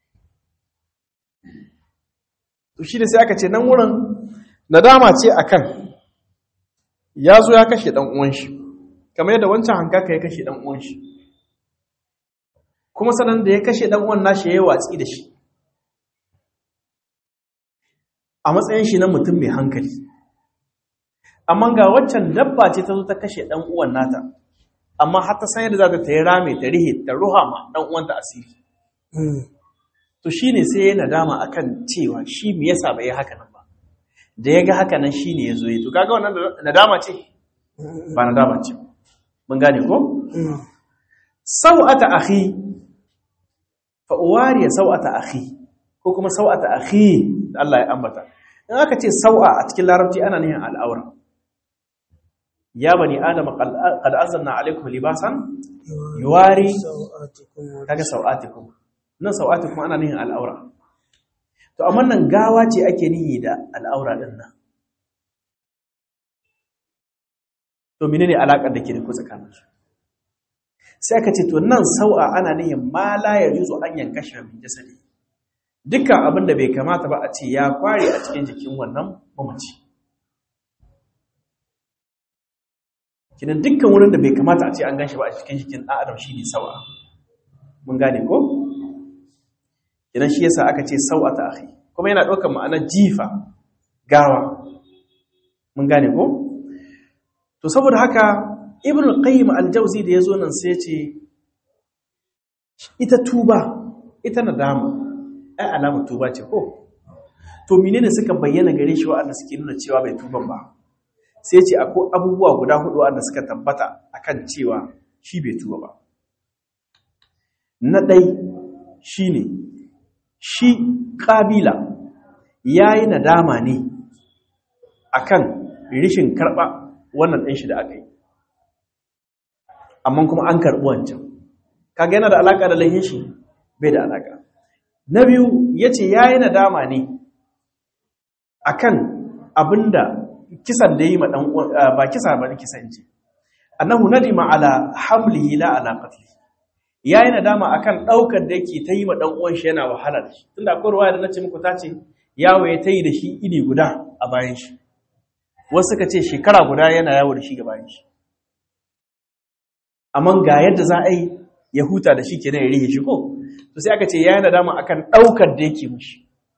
to shi da sai aka ce nan wurin nadama ce akan ya zo ya kashe dan uwan shi kamar yadda wancan hankaka ya kashe dan uwan shi kuma sanan da ya kashe dan uwan nashi yayi watsi da shi a matsayin shi na mutum mai hankali amma ga waccan dabba ce ta zo ta kashe dan uwan nata amma har ta san yadda za ta ta yi rame ta rihe ta ruha ma dan uwanta asiri to shine sai ya nadama akan cewa shi me yasa bai yi haka nan ba da ya ga haka nan shine ya zo yi to kaga wannan nadama ce ba nadama ce mun gane ko sau'ata akhi fa uwariya sau'ata akhi ko kuma sau'ata akhi da Allah ya ambata in aka ce sau'a a cikin larabci ana nihin al'aura ya bani adama qad anzalna alaykum libasan yuwari kaga sau'atikum nan sau'atikum ana nihin al'aura to amma nan gawa ce ake nihi da al'aura din nan to menene alakar da ke da ku tsakanin su sai aka ce to nan sau'a ana nihin ma la yajuzu an yankasha min jasadi dukkan abin da bai kamata ba a ce ya kware a cikin jikin wannan mamaci kinan dukkan wurin da bai kamata a ce an ganshi ba a cikin jikin ɗan adam shine sau'a mun gane ko kinan shi yasa aka ce sau'a ta akhi kuma yana ɗaukar ma'anar jifa gawa mun gane ko to saboda haka ibn al-qayyim al-jawzi da yazo nan sai ce ita tuba ita nadama ai alamar tuba ce ko to menene suka bayyana gare shi wa'anda suke nuna cewa bai tuban ba sai ce akwai abubuwa guda hudu wanda suka tabbata akan cewa shi bai tuba ba na ɗai shine shi ƙabila yayi nadama ne akan rishin karɓa wannan ɗin shi da aka yi amma kuma an karɓi wancan kaga yana da alaƙa da lahin shi bai da alaƙa na biyu ya ce ya yi nadama ne a kan abinda kisan da yi ma ɗan ba kisa ba kisan ce annahu nadima ala hamlihi la ala qatli ya yi nadama akan ɗaukar da yake ta yi ma ɗan uwan shi yana wahala da shi tunda akwai ruwaya da nace muku ta ce yawo ya ta yi da shi ini guda a bayan shi wasu suka ce shekara guda yana yawo da shi ga bayan shi amma ga yadda za a yi ya huta da shi kenan ya rihe shi ko to sai aka ce ya yi nadama akan ɗaukar da yake mushi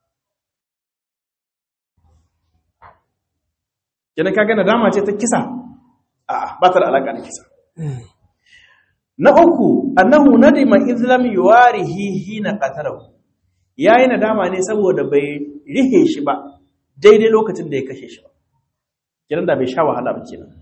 kenan kaga nadama ce ta kisa a ba ta da alaƙa da kisa na uku annahu nadima izlam yuwarihi hina qatalahu yayi nadama ne saboda bai rihe shi ba daidai lokacin da ya kashe shi ba kenan da bai sha wahala ba kenan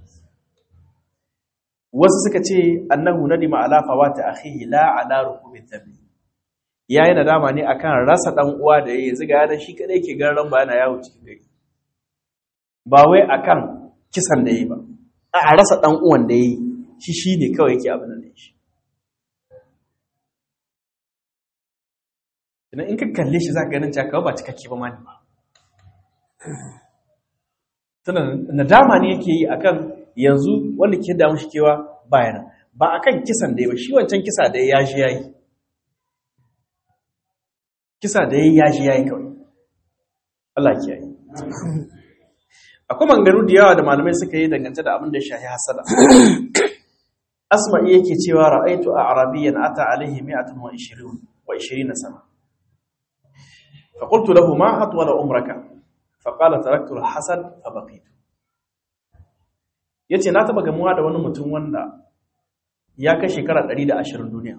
wasu suka ce annahu nadima ala fawati akhihi la ala rukubi dhanbi yayi nadama ne akan rasa dan uwa da yayi ziga yana shi kadai ke garan ba yana yawo cikin gari ba wai akan kisan da yayi ba a rasa dan uwan da yayi shi shine kawai yake abin da shi idan in ka kalle shi za ka ganin cewa ba cikakke ba ma ne ba tana nadama ne yake yi akan yanzu wanda ke damu shi kewa bayan ba akan kisan da ya ba shi wancan kisa da ya shi yayi kisa da ya shi yayi kawai Allah ke yi akwai mangaru da yawa da malamai suka yi dangance da abin da ya shahi hasada asma'i yake cewa ra'aitu a arabiyyan ata alaihi mi'atun wa ishirin wa ishirina sana فقلت له ما أطول عمرك فقال تركت الحسد فبقيت yace na taba gamuwa da wani mutum wanda ya kai shekara 120 duniya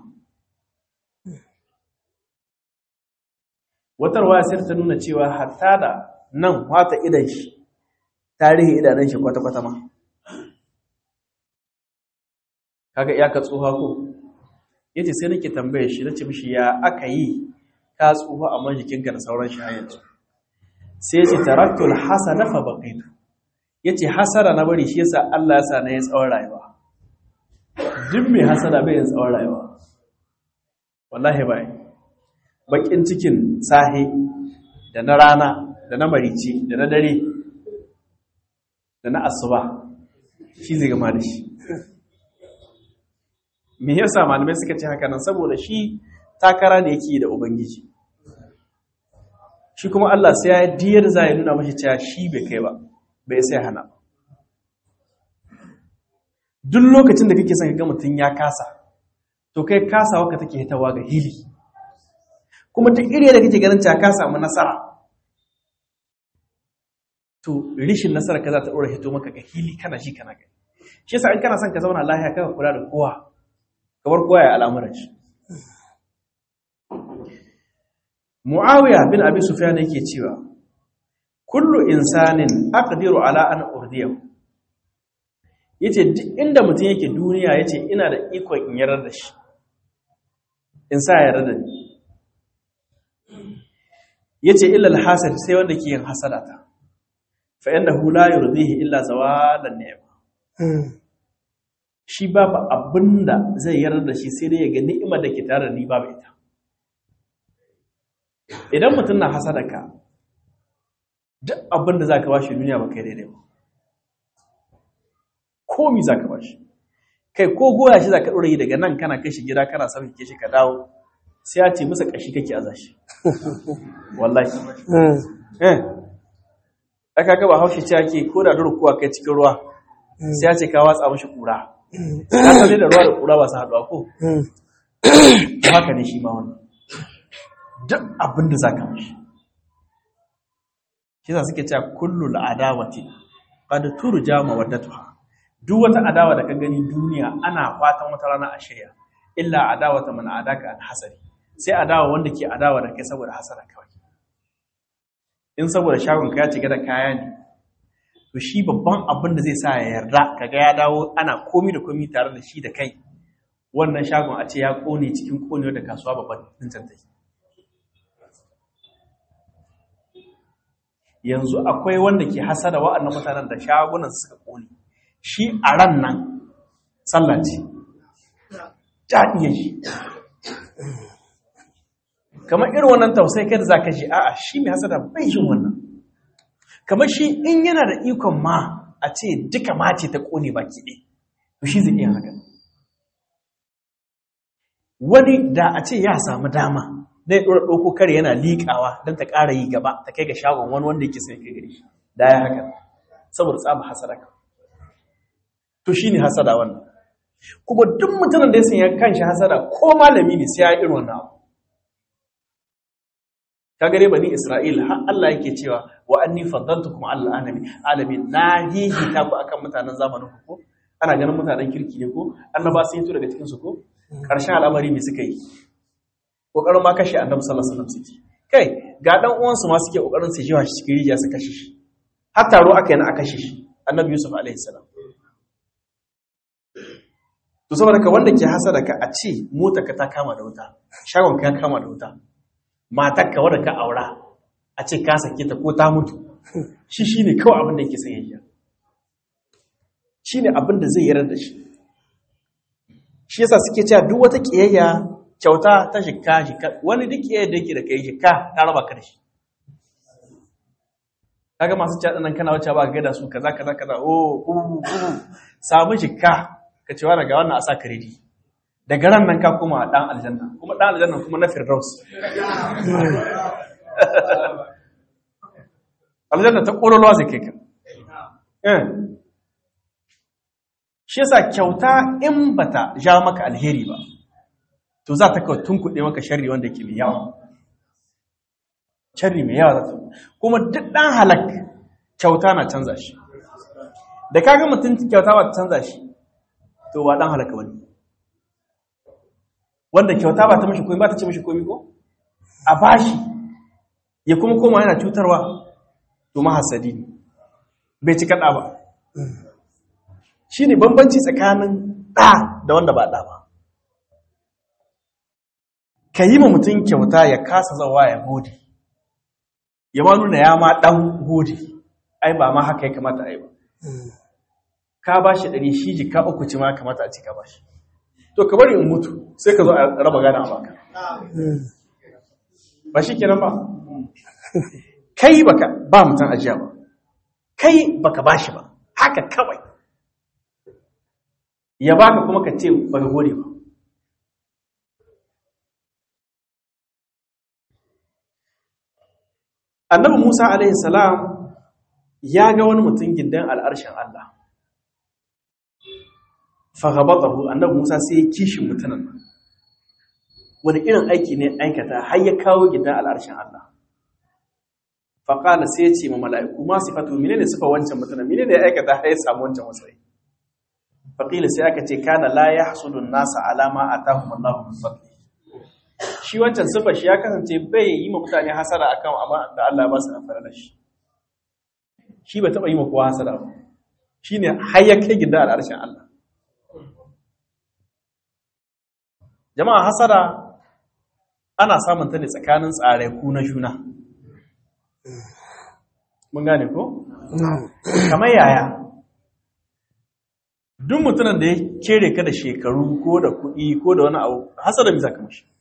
wata ruwaya sai ta nuna cewa hatta da nan wata idan shi tarihi idanun shi kwata-kwata ma kaga iyaka tsoha ko yace sai nake tambaye shi nace mishi ya aka yi ka tsufa amma jikinka da sauran shi yanzu sai ce taraktul hasana fa baqitu yace hasara na bari shi yasa Allah ya sa na yin tsawon rayuwa duk mai hasara bai yin tsawon rayuwa wallahi bai bakin cikin sahi da na rana da na marici da na dare da na asuba shi zai gama da shi me yasa malamai suka ce haka nan saboda shi takara da yake da ubangiji shi kuma Allah sai ya diyar za ya nuna mashi cewa shi bai kai ba bai sai hana duk lokacin da kake son ka ga mutum ya kasa to kai kasawa ka take hitawa ga hili kuma duk iri da kake ganin cewa ka samu nasara to rishin nasara ka za ta ɗora hito maka ga hili kana shi kana gani shi yasa in kana son ka zauna lafiya kaka kula da kowa kamar kowa ya al'amuran shi Muawiya bin Abi Sufyan yake cewa kullu insanin aqdiru ala an urdiyahu yace duk inda mutum yake duniya yace ina da ikon in yarar da shi in sa yarda da ni yace illa al-hasad sai wanda ke yin hasadata fa innahu la yurdihi illa zawalan ni'ma shi babu abinda zai yarda da shi sai dai ya ga ni'imar da ke tare da ni babu ita idan mutum na hasadaka duk abinda zaka bashi duniya ba kai daidai ba komi zaka bashi kai ko goya shi zaka dora yi daga nan kana kai shi gida kana sauke ke shi ka dawo sai ya ce musa kashi kake aza shi wallahi eh aka ga ba haushi ce ake ko da durkuwa kai cikin ruwa sai ya ce ka watsa mashi kura ka san da ruwa da kura ba su haɗuwa ko haka ne shi ma wannan duk abin da zaka mashi shi sa suke cewa kullu al'adawati qad turja mawaddatuha duk wata adawa da ka gani duniya ana fatan wata rana a shirya illa adawata man adaka an hasari sai adawa wanda ke adawa da kai saboda hasara kawai in saboda shagon ka ya cika da kaya ne to shi babban abin da zai sa ya yarda kaga ya dawo ana komi da komi tare da shi da kai wannan shagon a ce ya kone cikin konewa da kasuwa babban din tantai yanzu akwai wanda ke hasada wa'annan mutanen da shagunan suka kone shi a ran nan sallah ce jaɗiye shi kamar irin wannan tausai kai da za ka ji a'a shi mai hasada bai yin wannan kamar shi in yana da ikon ma a ce duka mace ta ƙone baki ɗaya to shi zai iya haka wani da a ce ya samu dama zai ɗora ɗauko kare yana liƙawa don ta ƙara yi gaba ta kai ga shagon wani wanda yake sai kai gari da ya haka saboda tsaba hasada ka to shi ne hasada wannan kuma duk mutumin da ya sanya kanshi hasada ko malami ne sai ya irin wannan abu ka gare bani isra'il har Allah yake cewa wa anni faddaltukum ala alamin alamin na hihi ta ku akan mutanen zamanin ku ko ana ganin mutanen kirki ne ko annaba sun yi daga cikin su ko karshen al'amari me suka yi kokarin ma kashe annabi sallallahu alaihi wasallam suke kai ga dan uwan su ma suke kokarin su jiwa shi cikin rijiya su kashe shi har taro aka yi na aka kashe shi annabi yusuf alaihi salam to saboda ka wanda ke hasada ka a ce mota ka ta kama da wuta shagon ka ya kama da wuta matar ka wadda ka aura a ce ka sake ta ko ta mutu shi shine kawai abin da yake sayayya shine abin da zai yarar da shi shi yasa suke cewa duk wata kiyayya kyauta ta shikka shikka wani duk kiyayya da yake da kai shikka ta raba ka da shi kaga masu cewa nan kana wacce ba ga da su kaza kaza kaza oh uh uh samu shikka ka cewa daga wannan a sa kredi daga ran nan ka kuma dan aljanna kuma dan aljanna kuma na firdaus aljanna ta ƙololuwa zai kai ka shi yasa kyauta in bata ja maka alheri ba to za ta kawai tunkuɗe maka sharri wanda ke mai yawa sharri mai yawa za ta kuma duk ɗan halak kyauta na canza shi da kaga mutum kyauta ba ta canza shi to ba ɗan halaka wani wanda kyauta ba ta mashi komi ba ta ce mashi komi ko a bashi ya kuma koma yana cutarwa to mahasadi ne bai ci kaɗa ba shi ne bambanci tsakanin ɗa da wanda ba ɗa ba ka yi ma mutum kyauta ya kasa zawa ya gode ya ma nuna ya ma ɗan gode ai ba ma haka ya kamata ai ba ka ba shi ɗari shi jika uku ci ma kamata a ci ka ba shi to ka bari in mutu sai ka zo a raba gana a baka ba shi kenan ba kai baka ba mutum ajiya ba kai baka ba shi ba haka kawai ya baka kuma ka ce baka gode ba annabi musa alaihi salam ya ga wani mutum gindan al'arshen allah fagabatahu annabi Musa sai ya kishin mutanen wani irin aiki ne aikata har ya kawo gidan al'arshin Allah faqala sai ya ce ma mala'iku ma sifatu menene sifa wancan mutumin menene ya aikata har ya samu wancan matsayi faqila sai aka ce kana la yahsudu an-nasa ala ma atahum Allahu min fadli shi wancan sifa shi ya kasance bai yi ma mutane hasara akan amma da Allah ba su amfana da shi shi bai taba yi ma kowa hasara ba shine har ya kai gida al'arshin Allah jama'a hasara ana samun ta ne tsakanin tsare ku na juna mun gane ko kamar yaya duk mutumin da ya kere ka da shekaru ko da kuɗi ko da wani abu hasada mi zaka mashi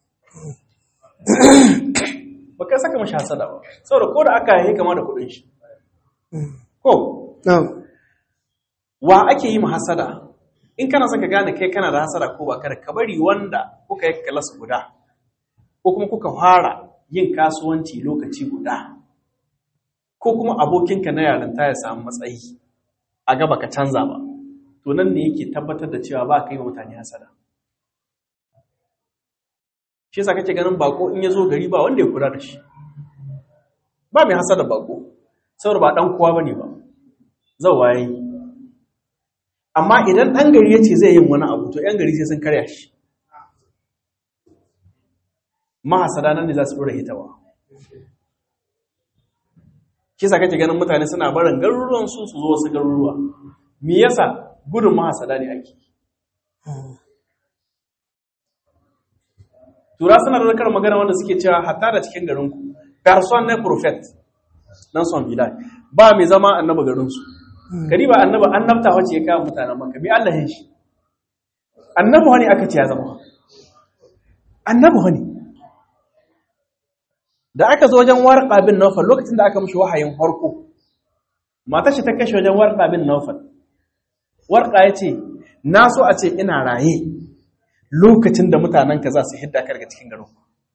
ba kai saka mashi hasada ba saboda ko da aka yi kama da kuɗin shi ko wa ake yi ma hasada in kana son ka gane kai kana da hasada ko ba kada ka bari wanda kuka yi kalas guda ko kuma kuka fara yin kasuwanci lokaci guda ko kuma abokinka na yarinta ya samu matsayi a gaba ka canza ba to nan ne yake tabbatar da cewa ba ka yi wa mutane hasada shi yasa kake ganin bako in ya zo gari ba wanda ya kula da shi ba mai hasada bako saboda ba dan kowa bane ba zai waye amma idan dan gari yace zai yin wani abu to yan gari sai sun karya shi mahasada nan ne za su dora hitawa shi yasa kake ganin mutane suna barin garuruwan su su zo wasu garuruwa me yasa gudun mahasada ne ake tura suna da zakar magana wanda suke cewa hatta da cikin garinku person ne prophet nan son bilal ba mai zama annaba garinsu kari ba annaba annabta wace ya kawo mutanen maka bi Allah ya shi annabi wani aka ce ya zama annabi wani da aka zo wajen warqa bin nawfal lokacin da aka mishi wahayin farko matar shi ta kashe wajen warqa bin nawfal warqa yace na so a ce ina raye lokacin da mutanenka za su hidda ka daga cikin garin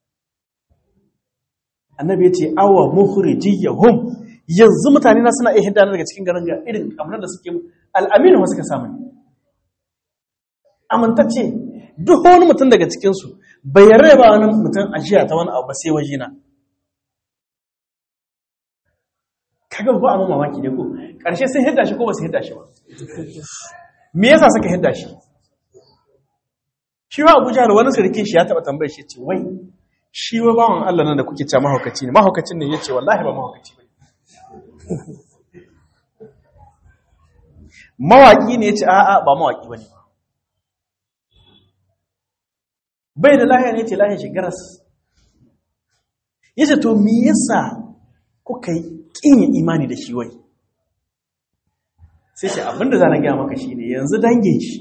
annabi ya ce awa mukhrijiyahum yanzu mutane na suna iya hidda daga cikin garin ga irin kamar da suke al'aminu wasu ka samu amintacce duk wani mutum daga cikinsu bai yarda ba wani mutum ajiya ta wani abu ba sai wajena kaga ba a mamaki ne ko ƙarshe sun hidda shi ko ba su hidda shi ba me yasa suka hidda shi shi wa abuja da wani sarki shi ya taba tambayar shi ce wai shi wa bawan Allah nan da kuke cewa mahaukaci ne mahaukacin ne yace wallahi ba mahaukaci ba mawaki ne yace a'a ba mawaki bane bai da lahiya ne yace lahiya shi garas yace to me yasa kuka yi kin imani da shi wai sai ce abinda za na gaya maka shine yanzu dangin shi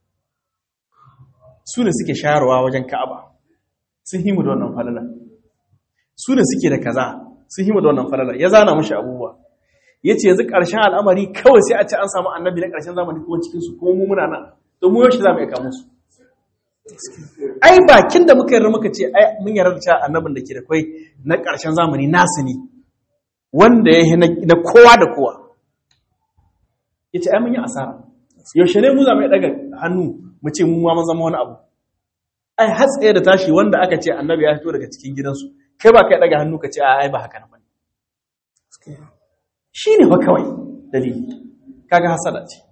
su ne suke shayarwa wajen ka'aba sun himu da wannan falala su ne suke da kaza sun himu da wannan falala ya zana mashi abubuwa ya ce yanzu ƙarshen al'amari kawai sai a ce an samu annabi na ƙarshen zamani kuma cikinsu kuma mu muna nan to mu yaushe za mu iya kamo su ai bakin da muka yarda muka ce ai mun yarda da cewa annabin da ke da kwai na ƙarshen zamani nasu ne wanda ya yi na kowa da kowa ya ce ai mun yi asara yaushe ne mu za mu ɗaga hannu mu ce mu ma mun zama wani abu ai har tsaye da tashi wanda aka ce annabi ya fito daga cikin gidansu kai ba kai daga hannu ka ce ai ba haka nan bane shine fa kawai dalili kaga hasada ce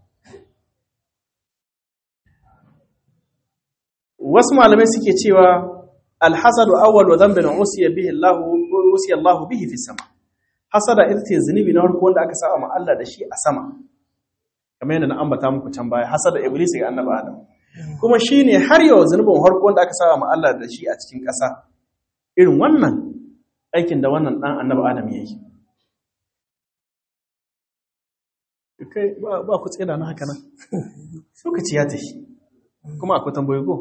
wasu malamai suke cewa alhasadu awwal wa dhanbun usiya bihi Allah usiya Allah bihi fi sama hasada ita ce zunubi na farko wanda aka saba ma Allah da shi a sama kamar yadda na ambata muku can baya hasada iblis ga annabi Adam kuma shi ne har yau zunubin harko wanda aka saba Allah da shi a cikin ƙasa irin wannan aikin da wannan ɗan annaba adam ya yi kai ba ku tsira na haka nan lokaci ya tafi kuma akwai tambayi ko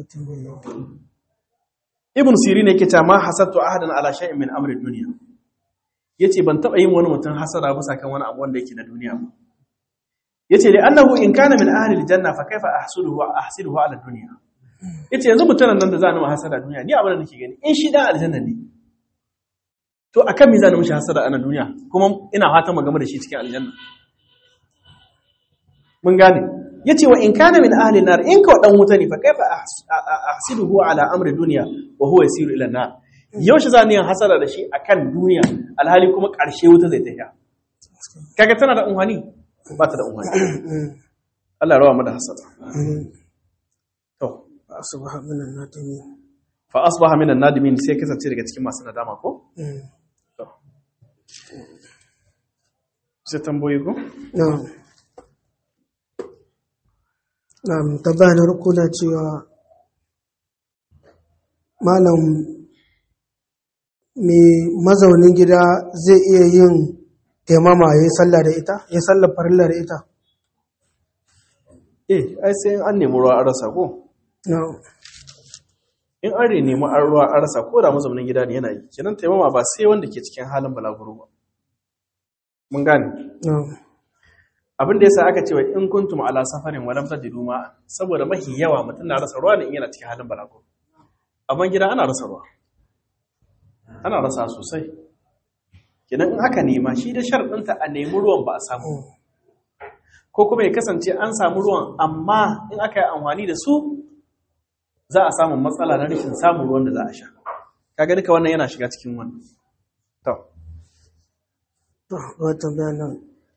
ibn siri ne ke ma hasattu ahadan ala shay'in min amri duniya yace ban taba yin wani mutum hasara bisa kan wani abu wanda yake na duniya ba yace da annahu in kana min ahli aljanna fa kaifa ahsuduhu wa ahsiduhu ala dunya yace yanzu mutumin nan da za ni ma hasada duniya ni abin da nake gani in shi dan aljanna ne to akan me za ni mishi hasada a duniya kuma ina fatan mu game da shi cikin aljanna mun gane yace wa in kana min ahli nar in ka dan wuta ne fa kaifa ahsiduhu ala amri dunya wa huwa yasiru ila nar yaushe za ni yin hasara da shi akan duniya alhali kuma ƙarshe wuta zai tafiya kaga tana da unhani ba ta da unhani Allah ya rawa mu da hasara to asbaha minan nadimin fa asbaha minan nadimin sai kasance daga cikin masu nadama ko to sai tamboyi ko na'am na'am tabbana rukuna cewa malam mai mazaunin gida zai iya yin taimama ya yi sallah da ita ya sallah farilla da ita eh ai sai an nemi ruwa an rasa ko na'am in an nemi an ruwa an rasa ko da mazaunin gida ne yana yi kenan taimama ba sai wanda ke cikin halin balaguro ba mun gane na'am abin da yasa aka ce wa in kuntum ala safarin walam tajidu ma saboda mahi yawa mutum na rasa ruwa ne in yana cikin halin balaguro amma gida ana rasa ruwa ana rasa sosai kenan in aka nema shi da sharɗinta a nemi ruwan ba a samu ko kuma ya kasance an samu ruwan amma in aka yi amfani da su za a samu matsala na rashin samun ruwan da za a sha kaga duka wannan yana shiga cikin wannan to wata bayanan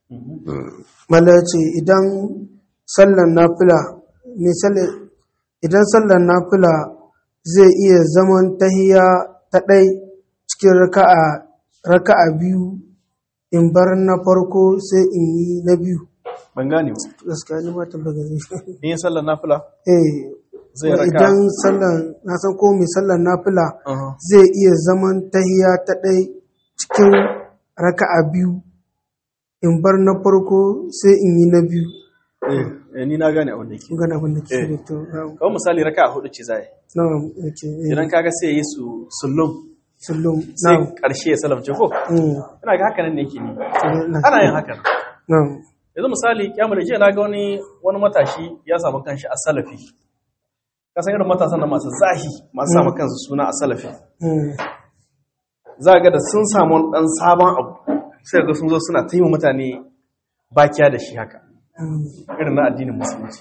mala ce idan sallan nafila misali idan sallan nafila zai iya zaman tahiya ta ɗai cikin raka'a raka'a biyu in bar na farko sai in yi na biyu ban gane ba gaskiya ni ma tambaya ne in yi sallar nafila eh zai raka idan sallan na san ko mai sallan nafila Aha. zai iya zaman tahiya ta ɗai cikin raka'a biyu in bar na farko sai in yi na biyu eh eh, ni na gane abin da yake kun gana abin da ke Eh. da to na'am kawai misali raka a hudu ce zai na'am yake eh, idan kaga sai yi su sullum sallum sai na'am karshe ya salamce ko mm, ina ga haka nan ne yake ni na- ana yin haka na'am yanzu misali kyamar jiya na ga wani wani matashi ya samu kanshi a salafi kasan irin matasan da masu zahi masu samu kansu suna a salafi mm, za ga da sun samu wani dan sabon abu sai ga sun zo suna ta yi wa mutane bakiya da shi haka mm, irin na addinin musulunci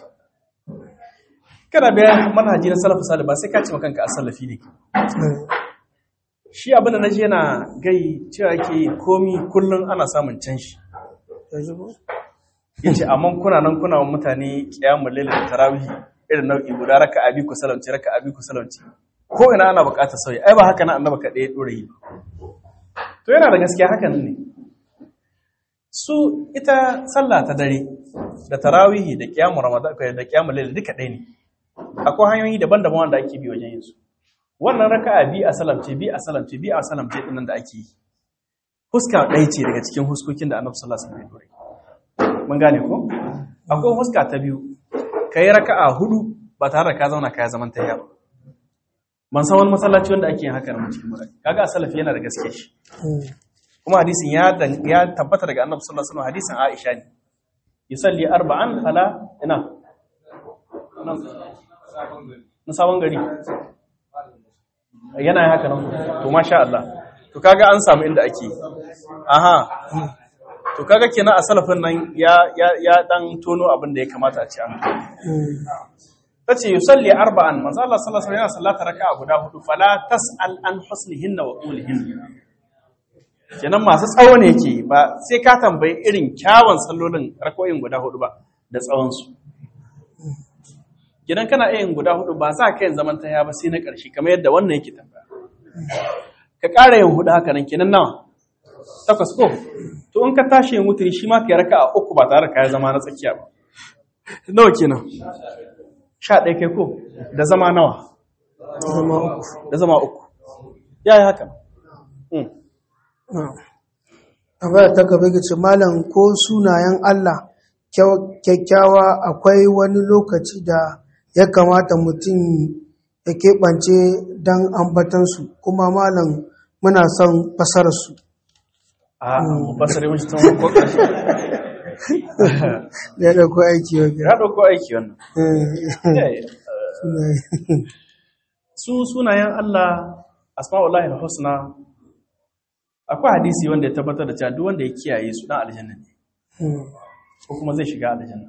kana bayan manhaji na salafu salih ba sai ka ce ma kanka a salafi ne eh, shi abin da naji yana gai cewa yake komi kullum ana samun canshi ya ji ko? yace amma kuna nan kuna wa mutane qiyamul layl da tarawih irin nau'i guda raka abi ku salamci raka abi ku salamci ko ina ana buƙatar sauyi ai ba haka nan annaba ka ɗaya dore yi to yana da gaskiya hakan ne su ita sallah ta dare da tarawih da qiyamul ramadan da qiyamul layl duka ɗaya ne akwai hanyoyi daban-daban wanda ake bi wajen yin su wannan raka'a bi a salamce bi a salamce bi a salamce din nan da ake yi huska ɗaya ce daga cikin huskokin da annabi sallallahu alaihi wasallam ya dore mun gane ko akwai huska ta biyu kai raka'a hudu ba tare da ka zauna ka zaman tayya ba ban san wani masallaci wanda ake yin haka na cikin mura kaga a salafi yana da gaske shi mm, kuma hadisin ya dan- ya tabbata daga annabi sallallahu alaihi wasallam hadisin Aisha ne yusalli arba'an ala ina na sabon gari yana yin haka nan to masha Allah to kaga an samu inda ake aha to kaga kenan a salafin nan ya ya ya dan tono abin da ya kamata a ci an mm, tace yusalli arba'an manzo Allah sallallahu alaihi wasallam yana sallata raka'a guda hudu fala tas'al an husnihinna wa qulihinna kenan masu tsawo ne yake ba sai ka tambayi irin kyawun sallolin rakoyin guda hudu ba da tsawon su kenan kana iya yin guda hudu ba za ka yin zaman ta ba sai na ƙarshe kamar yadda wannan yake tambaya ka ƙara yin hudu haka nan kenan nawa takwas ko to in ka tashi yin wuturi shi ma ka yi raka'a uku ba tare da ka yi zama na tsakiya ba nawa kenan sha ɗaya kai ko da zama nawa zama uku da zama uku ya yi haka Mm. na'am tambaya ta gaba ga ce malam ko sunayen Allah kyau- kyakkyawa akwai wani lokaci da ya kamata mutum ya keɓance don ambatansu kuma malam muna son fasararsu a basare mun tun ko ƙarshe da ya ɗauko aiki wa ya ɗauko aiki wannan Eh, su sunayen Allah asma'ullahi al-husna akwai hadisi wanda ya tabbatar da cewa duk wanda ya kiyaye su dan aljanna ne ko kuma zai shiga aljanna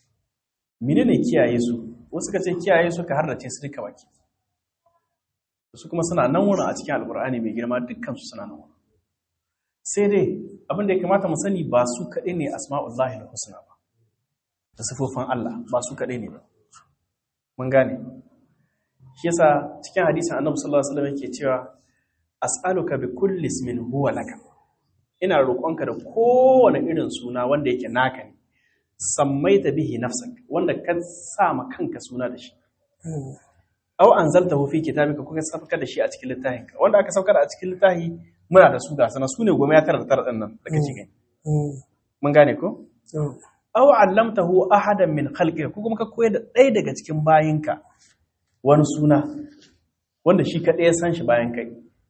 menene kiyaye su wasu ka ce kiyaye su ka harrace su duka baki su kuma suna nan wurin a cikin alkur'ani mai girma dukkan su suna nan wurin sai dai abin da ya kamata mu sani ba su kaɗai ne asma'ullahi husna ba da sifofin Allah ba su kaɗai ne ba mun gane shi yasa cikin hadisin annabi sallallahu alaihi wasallam yake cewa as'aluka bi kulli ismin huwa laka ina roƙonka da kowane irin suna wanda yake naka ne sammaita bihi nafsak wanda ka sa ma kanka suna da shi aw anzaltahu fi kitabika kuka saukar da shi a cikin littafinka wanda aka saukar a cikin littafi muna da su ga sana su ne goma ya tara da tara din nan da kake gani mun gane ko aw allamtahu ahadan min khalqika ko kuma ka koyar da ɗaya daga cikin bayinka wani suna wanda shi kaɗai ya san shi bayan kai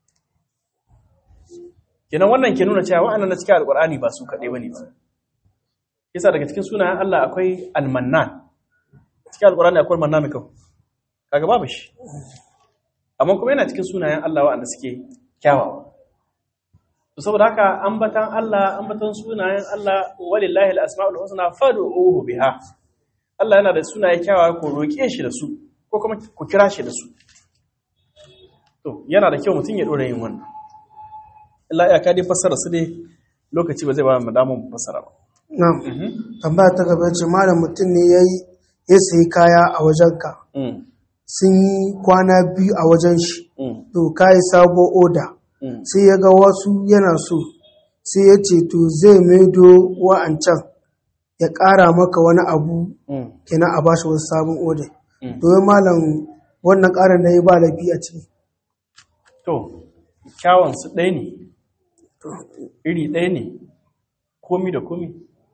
kenan wannan ke nuna cewa wa'annan na cikin alƙur'ani ba su kaɗai bane ba yasa daga cikin sunayen Allah akwai almannan cikin alƙur'ani akwai mannan mai kau kaga babu shi amma kuma yana cikin sunayen Allah wa'anda suke kyawawa to saboda haka ambatan Allah ambatan sunayen Allah walillahi al-asma'ul husna fad'uhu biha Allah yana da sunaye kyawawa ko roke shi da su ko kuma ku kira shi da su to yana da kyau mutum ya dora yin wannan Allah ya kadi fassara su ne lokaci ba zai ba mu damun fassara ba na'am tambaya ta gaba ce malam mutum ne yayi ya sayi kaya a wajenka sun yi kwana biyu a wajen shi to kayi sabo oda sai ya ga wasu yana so sai ya ce to zai maido wa'ancan ya ƙara maka wani abu kenan a bashi wasu sabon oda domin malam wannan ƙarin da ya ba laifi a ciki to kyawun su ɗaya ne iri ɗaya ne komi da komi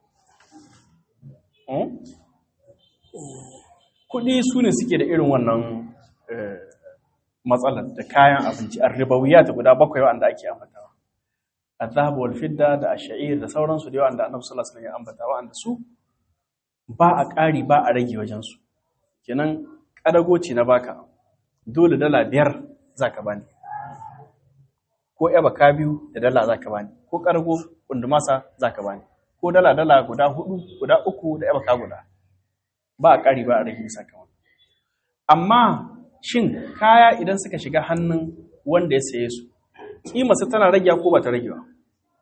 kuɗi su ne suke da irin wannan matsalar da kayan abinci a ribawiya ta guda bakwai wanda ake ambatawa a zahabu wal fidda da a sha'ir da sauransu da yawan da annabi sallallahu alaihi wasallam ya ambata wa'anda su ba a ƙari ba a rage wajensu kenan ƙadagoci na baka dole dala biyar za ka bani ko yaba ka biyu da dala za ka bani ko ƙargo kundumasa za ka bani ko dala dala guda hudu guda uku da yaba ka guda ba a ƙari ba a rage bisa kan amma shin kaya idan suka shiga hannun wanda ya saye su ƙimarsa tana rage ko ba ta rage ba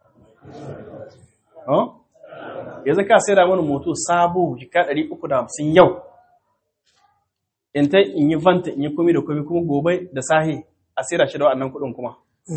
yanzu ka sai da mana moto sabo jika 350 yau in ta in yi vanta in yi komi da komi kuma gobe da sahi a sai da shi da wannan kuɗin kuma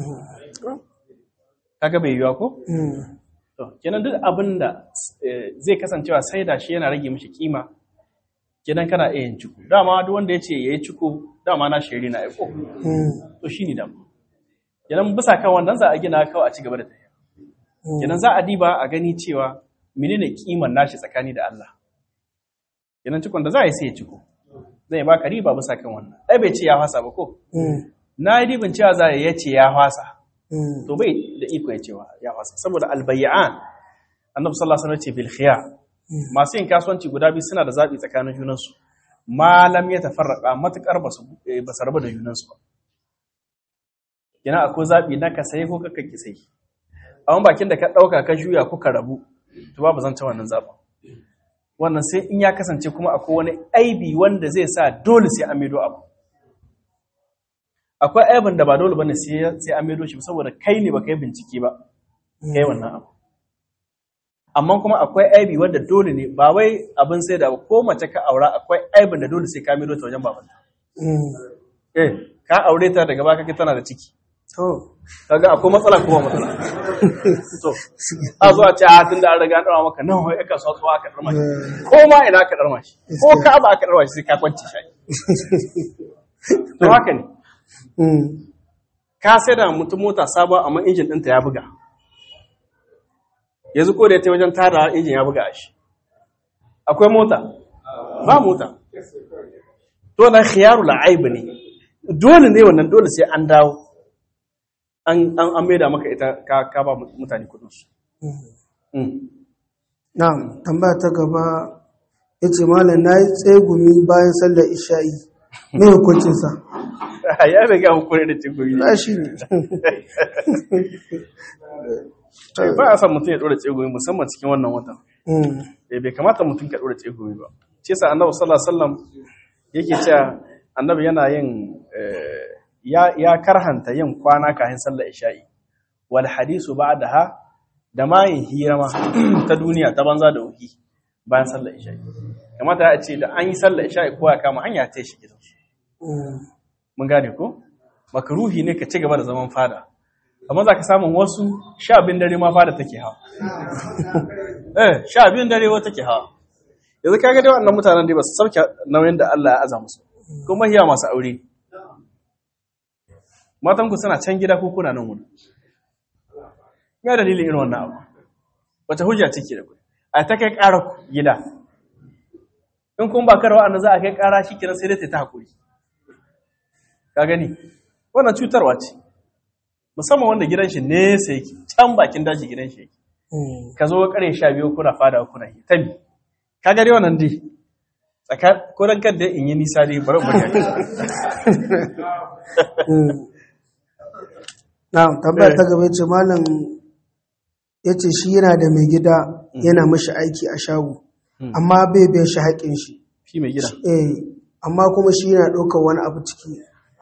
kaga bai yiwa ko to kenan duk abin da zai kasancewa sai da shi yana rage mishi kima kenan kana iya yin ciko dama duk wanda ya ce ya yi ciko dama na shiri na aiko to shi ne dama kenan bisa kan wannan za a gina kawai a ci gaba da tafiya kenan za a diba a gani cewa menene kiman nashi tsakani da Allah kenan cikon da za a yi sai ya ciko zai baka riba bisa kan wannan ai bai ce ya fasa ba ko na yi ribin cewa za ya ce ya fasa to bai da iko ya cewa ya fasa saboda albayyan annabi sallallahu alaihi wasallam ce bil khiyar masu yin kasuwanci guda biyu suna da zaɓi tsakanin junansu malam ya tafarraka matuƙar ba su rabu da junansu ba yana akwai zaɓi na ka sayi ko ka ki sayi amma bakin da ka ɗauka ka juya ko ka rabu to babu zan ta wannan zaɓin wannan sai in ya kasance kuma akwai wani aibi wanda zai sa dole sai an maido abu akwai aibin da ba dole bane sai an maido shi saboda kai ne ba kai bincike ba kai wannan abu amma kuma akwai aibi wanda dole ne ba wai abin sai da ko mace ka aura akwai aibin da dole sai ka maido ta wajen babanta eh ka aure ta daga baka kai tana da ciki to kaga akwai matsala kuma matsala to a zo a ce a tunda an riga an dama maka nan wai aka so aka darma shi ko ma ina aka darma shi ko ka ba aka darma shi sai ka kwance shi to haka ne ka sai da mutum mota sabuwa amma injin ɗinta ya buga yanzu ko da ta wajen tada injin ya buga shi akwai mota ba mota to na khiyaru la'aib ne dole ne wannan dole sai an dawo an an maida maka ita ka ka ba mutane kudin su na'am tambaya ta gaba yace malam nayi tsegumi bayan sallar isha'i me hukuncin sa ya riga mu kore da tsegumi na shi ne ba a san mutum ya dora tsegumi musamman cikin wannan watan eh bai kamata mutum ka dora tsegumi ba ce sa annabi sallallahu alaihi wasallam yake cewa annabi yana yin ya ya karhanta yin kwana kafin sallar isha'i wal hadisu ba'daha da ma yin hira ma ta duniya ta banza da wuki bayan sallar isha'i kamata ya ce da an yi sallar isha'i kowa ya kama hanya ta shi gidansu mun gane ko makaruhi ne ka ci gaba da zaman fada amma za ka samun wasu sha biyun dare ma fada take hawa eh sha biyun dare wa take hawa yanzu ka ga dai wannan mutanen dai ba su sauke nauyin da Allah ya aza musu kuma hiya masu aure matan ku suna can gida ko kuna nan wuri ya dalilin irin wannan abu wata hujja take da ku a ta kai ƙara ku gida in kun ba karwa annabi za a kai ƙara shi kiran sai dai ta hakuri ka gani wannan cutarwa ce musamman wanda gidan shi nesa yake can bakin daji gidan shi yake ka zo kare sha biyu kuna fada kuna yi tabi ka gari wannan dai tsaka ko dan kan da in yi nisa dai bari mu ga na tambaya ta gaba ce malam ya ce shi yana da mai gida yana mashi aiki a shago amma bai biyan shi haƙin shi shi mai gida eh amma kuma shi yana ɗaukar wani abu ciki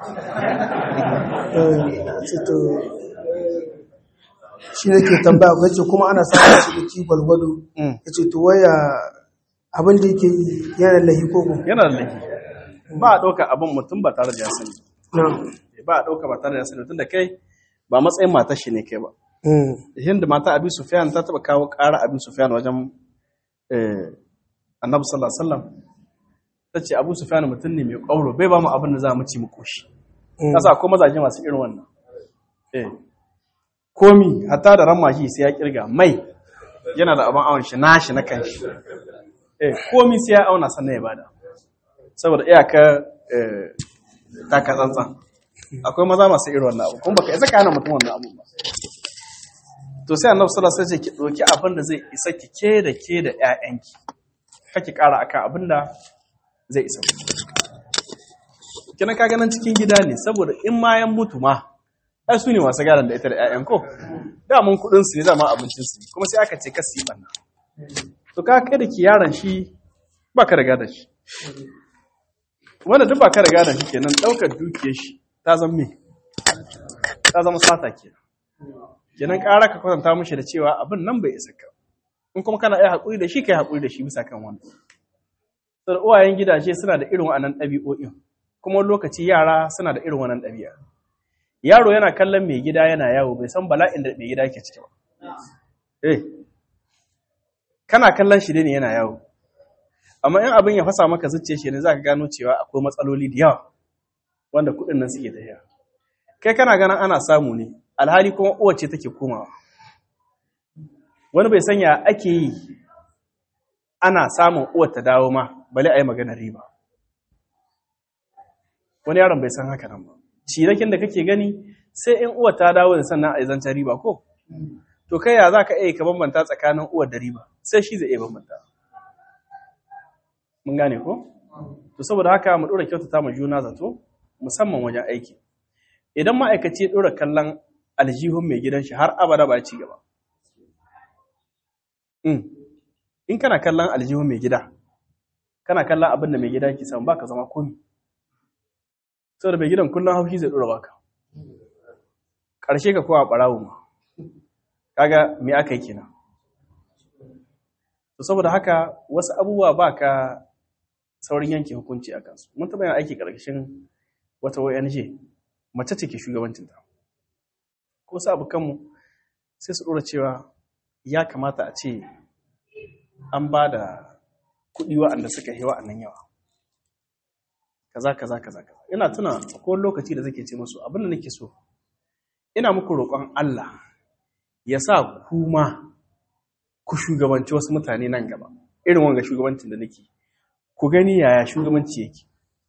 shi ne ke tambaya ga ce kuma ana samun ciniki gwalgwado ya ce to waya abin da yake yi yana lahi koko yana da laifi ba a ɗauka abin mutum ba tare da ya sani na ba a ɗauka ba tare da ya sani tun da kai ba matsayin matar shi ne kai ba hinda mata abi sufyan ta taba kawo ƙara abi sufyan wajen eh, annabi sallallahu alaihi wasallam ta ce abu sufyan mutum ne mai ƙwauro bai ba mu abin da za mu ci mu koshi kasa ko mazaje masu irin wannan eh komi hatta da ramashi sai ya kirga mai yana da abin awon shi nashi na kanshi eh komi sai ya auna sannan ya bada saboda iyaka eh taka tsantsan akwai maza masu irin wannan abu kuma baka isa ka hana mutum wannan abu ba to sai annabi sallallahu alaihi wasallam ki doki abin da zai isa ki ke da ke da ƴaƴanki kake ƙara akan abin da zai isa kina ka ganin cikin gida ne saboda in ma yan mutu ma ai su ne masu gadon da ita da ƴaƴan ko da mun kuɗin su ne dama abincin su kuma sai aka ce kasi banna to ka kai da ki yaron shi ba ka riga da shi wanda duk ba ka riga da shi kenan ɗaukar dukiyar shi ta zama me ta zama sata kenan kenan ƙara ka kwatanta mishi da cewa abin nan bai isa ka in kuma kana iya haƙuri da shi kai haƙuri da shi bisa kan wannan saboda uwayen gidaje suna da irin wannan ɗabi'o'in kuma lokaci yara suna da irin wannan ɗabi'a yaro yana kallon mai gida yana yawo bai san bala'in da mai gida yake ciki ba eh kana kallon shi ne yana yawo amma in abin ya fasa maka zuciya shi ne zaka gano cewa akwai matsaloli da yawa wanda kuɗin nan suke tafiya kai kana ganin ana samu ne alhali kuma uwa ce take komawa wani bai sanya ake yi ana samun uwar ta dawo ma bale a yi magana riba wani yaron bai san haka nan ba cirakin da kake gani sai in uwar ta dawo da sannan a yi zancen riba ko to kai ya za ka iya ka bambanta tsakanin uwar da riba sai shi zai iya bambanta mun gane ko to saboda haka mu ɗora kyautata ma juna zato musamman wajen aiki idan ma'aikaci ya ɗora kallon aljihun mai gidan shi har abada ba ci gaba in kana kallon aljihun mai gida kana kallon abin da mai gida ke samu baka zama komi saboda mai gidan kullum haushi zai dora baka ƙarshe ka kowa ɓarawo ma kaga me aka yi kenan to saboda haka wasu abubuwa ba ka saurin yanke hukunci a kansu mun taɓa yin aiki ƙarƙashin wata ONG mace ce ke shugabancinta ko su abokanmu sai su ɗora cewa ya kamata a ce an ba da kuɗi wa'anda suka yi wa'annan yawa kaza kaza kaza kaza ina tuna ko lokaci da zake ce musu abin da nake so ina muku roƙon Allah ya sa kuma ku shugabanci wasu mutane nan gaba irin wanga shugabancin da nake ku gani yaya shugabanci yake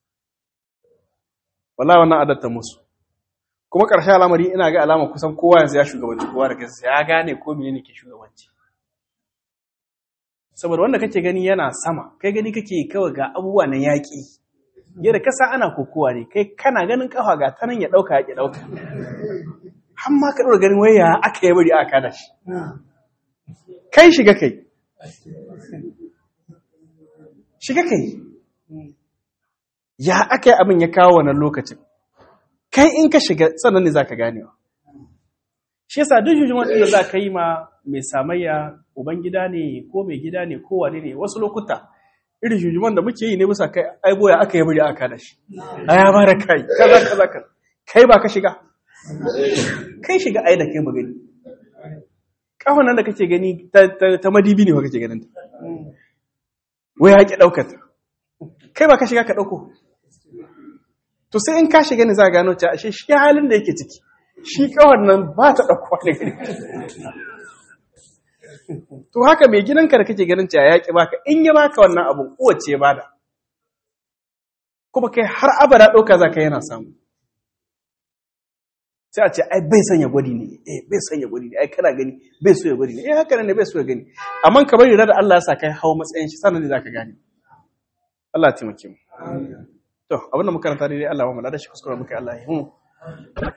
wallahi wannan adatta musu kuma ƙarshen al'amari ina ga alama kusan kowa yanzu ya shugabanci kowa da kansa ya gane ko menene ke shugabanci saboda wanda kake gani yana sama kai gani kake kawai ga abubuwa na yaƙi yadda kasa ana kokowa ne kai kana ganin kafa ga ta nan ya ɗauka ya ƙi ɗauka har ma ka ɗora ganin waya aka yi bari aka da shi kai shiga kai shiga kai ya aka yi abin ya kawo wannan lokacin kai in ka shiga sannan ne za ka ganewa shi yasa duk jujjuman da za ka yi ma mai samayya ubangida ne ko mai gida ne ko wane ne wasu lokuta irin jujjuman da muke yi ne bisa kai ai boya aka yi bari aka da shi a ya ba da kai kaza kaza kaza kai ba ka shiga kai shiga ai da kai magani kafan nan da kake gani ta madibi ne ba kake ganin ta wai haƙi ɗaukata kai ba ka shiga ka ɗauko to sai in ka shiga ne za a gano cewa ashe shi halin da yake ciki shi kawai nan ba ta ɗauko da gari to haka mai gidanka da kake ganin cewa yaƙi baka in ya baka wannan abun kowace ba da kuma kai har abada ɗauka za ka yana samu sai a ce ai bai sanya gwadi ne eh bai sanya gwadi ne ai kana gani bai so ya gwadi ne eh haka ne bai so ya gani amma ka bari da Allah ya sa kai hawo matsayin shi sannan ne zaka gane Allah ya taimake mu to abinda muka karanta dai Allah ya mu da shi kuskure muka Allah ya yi mu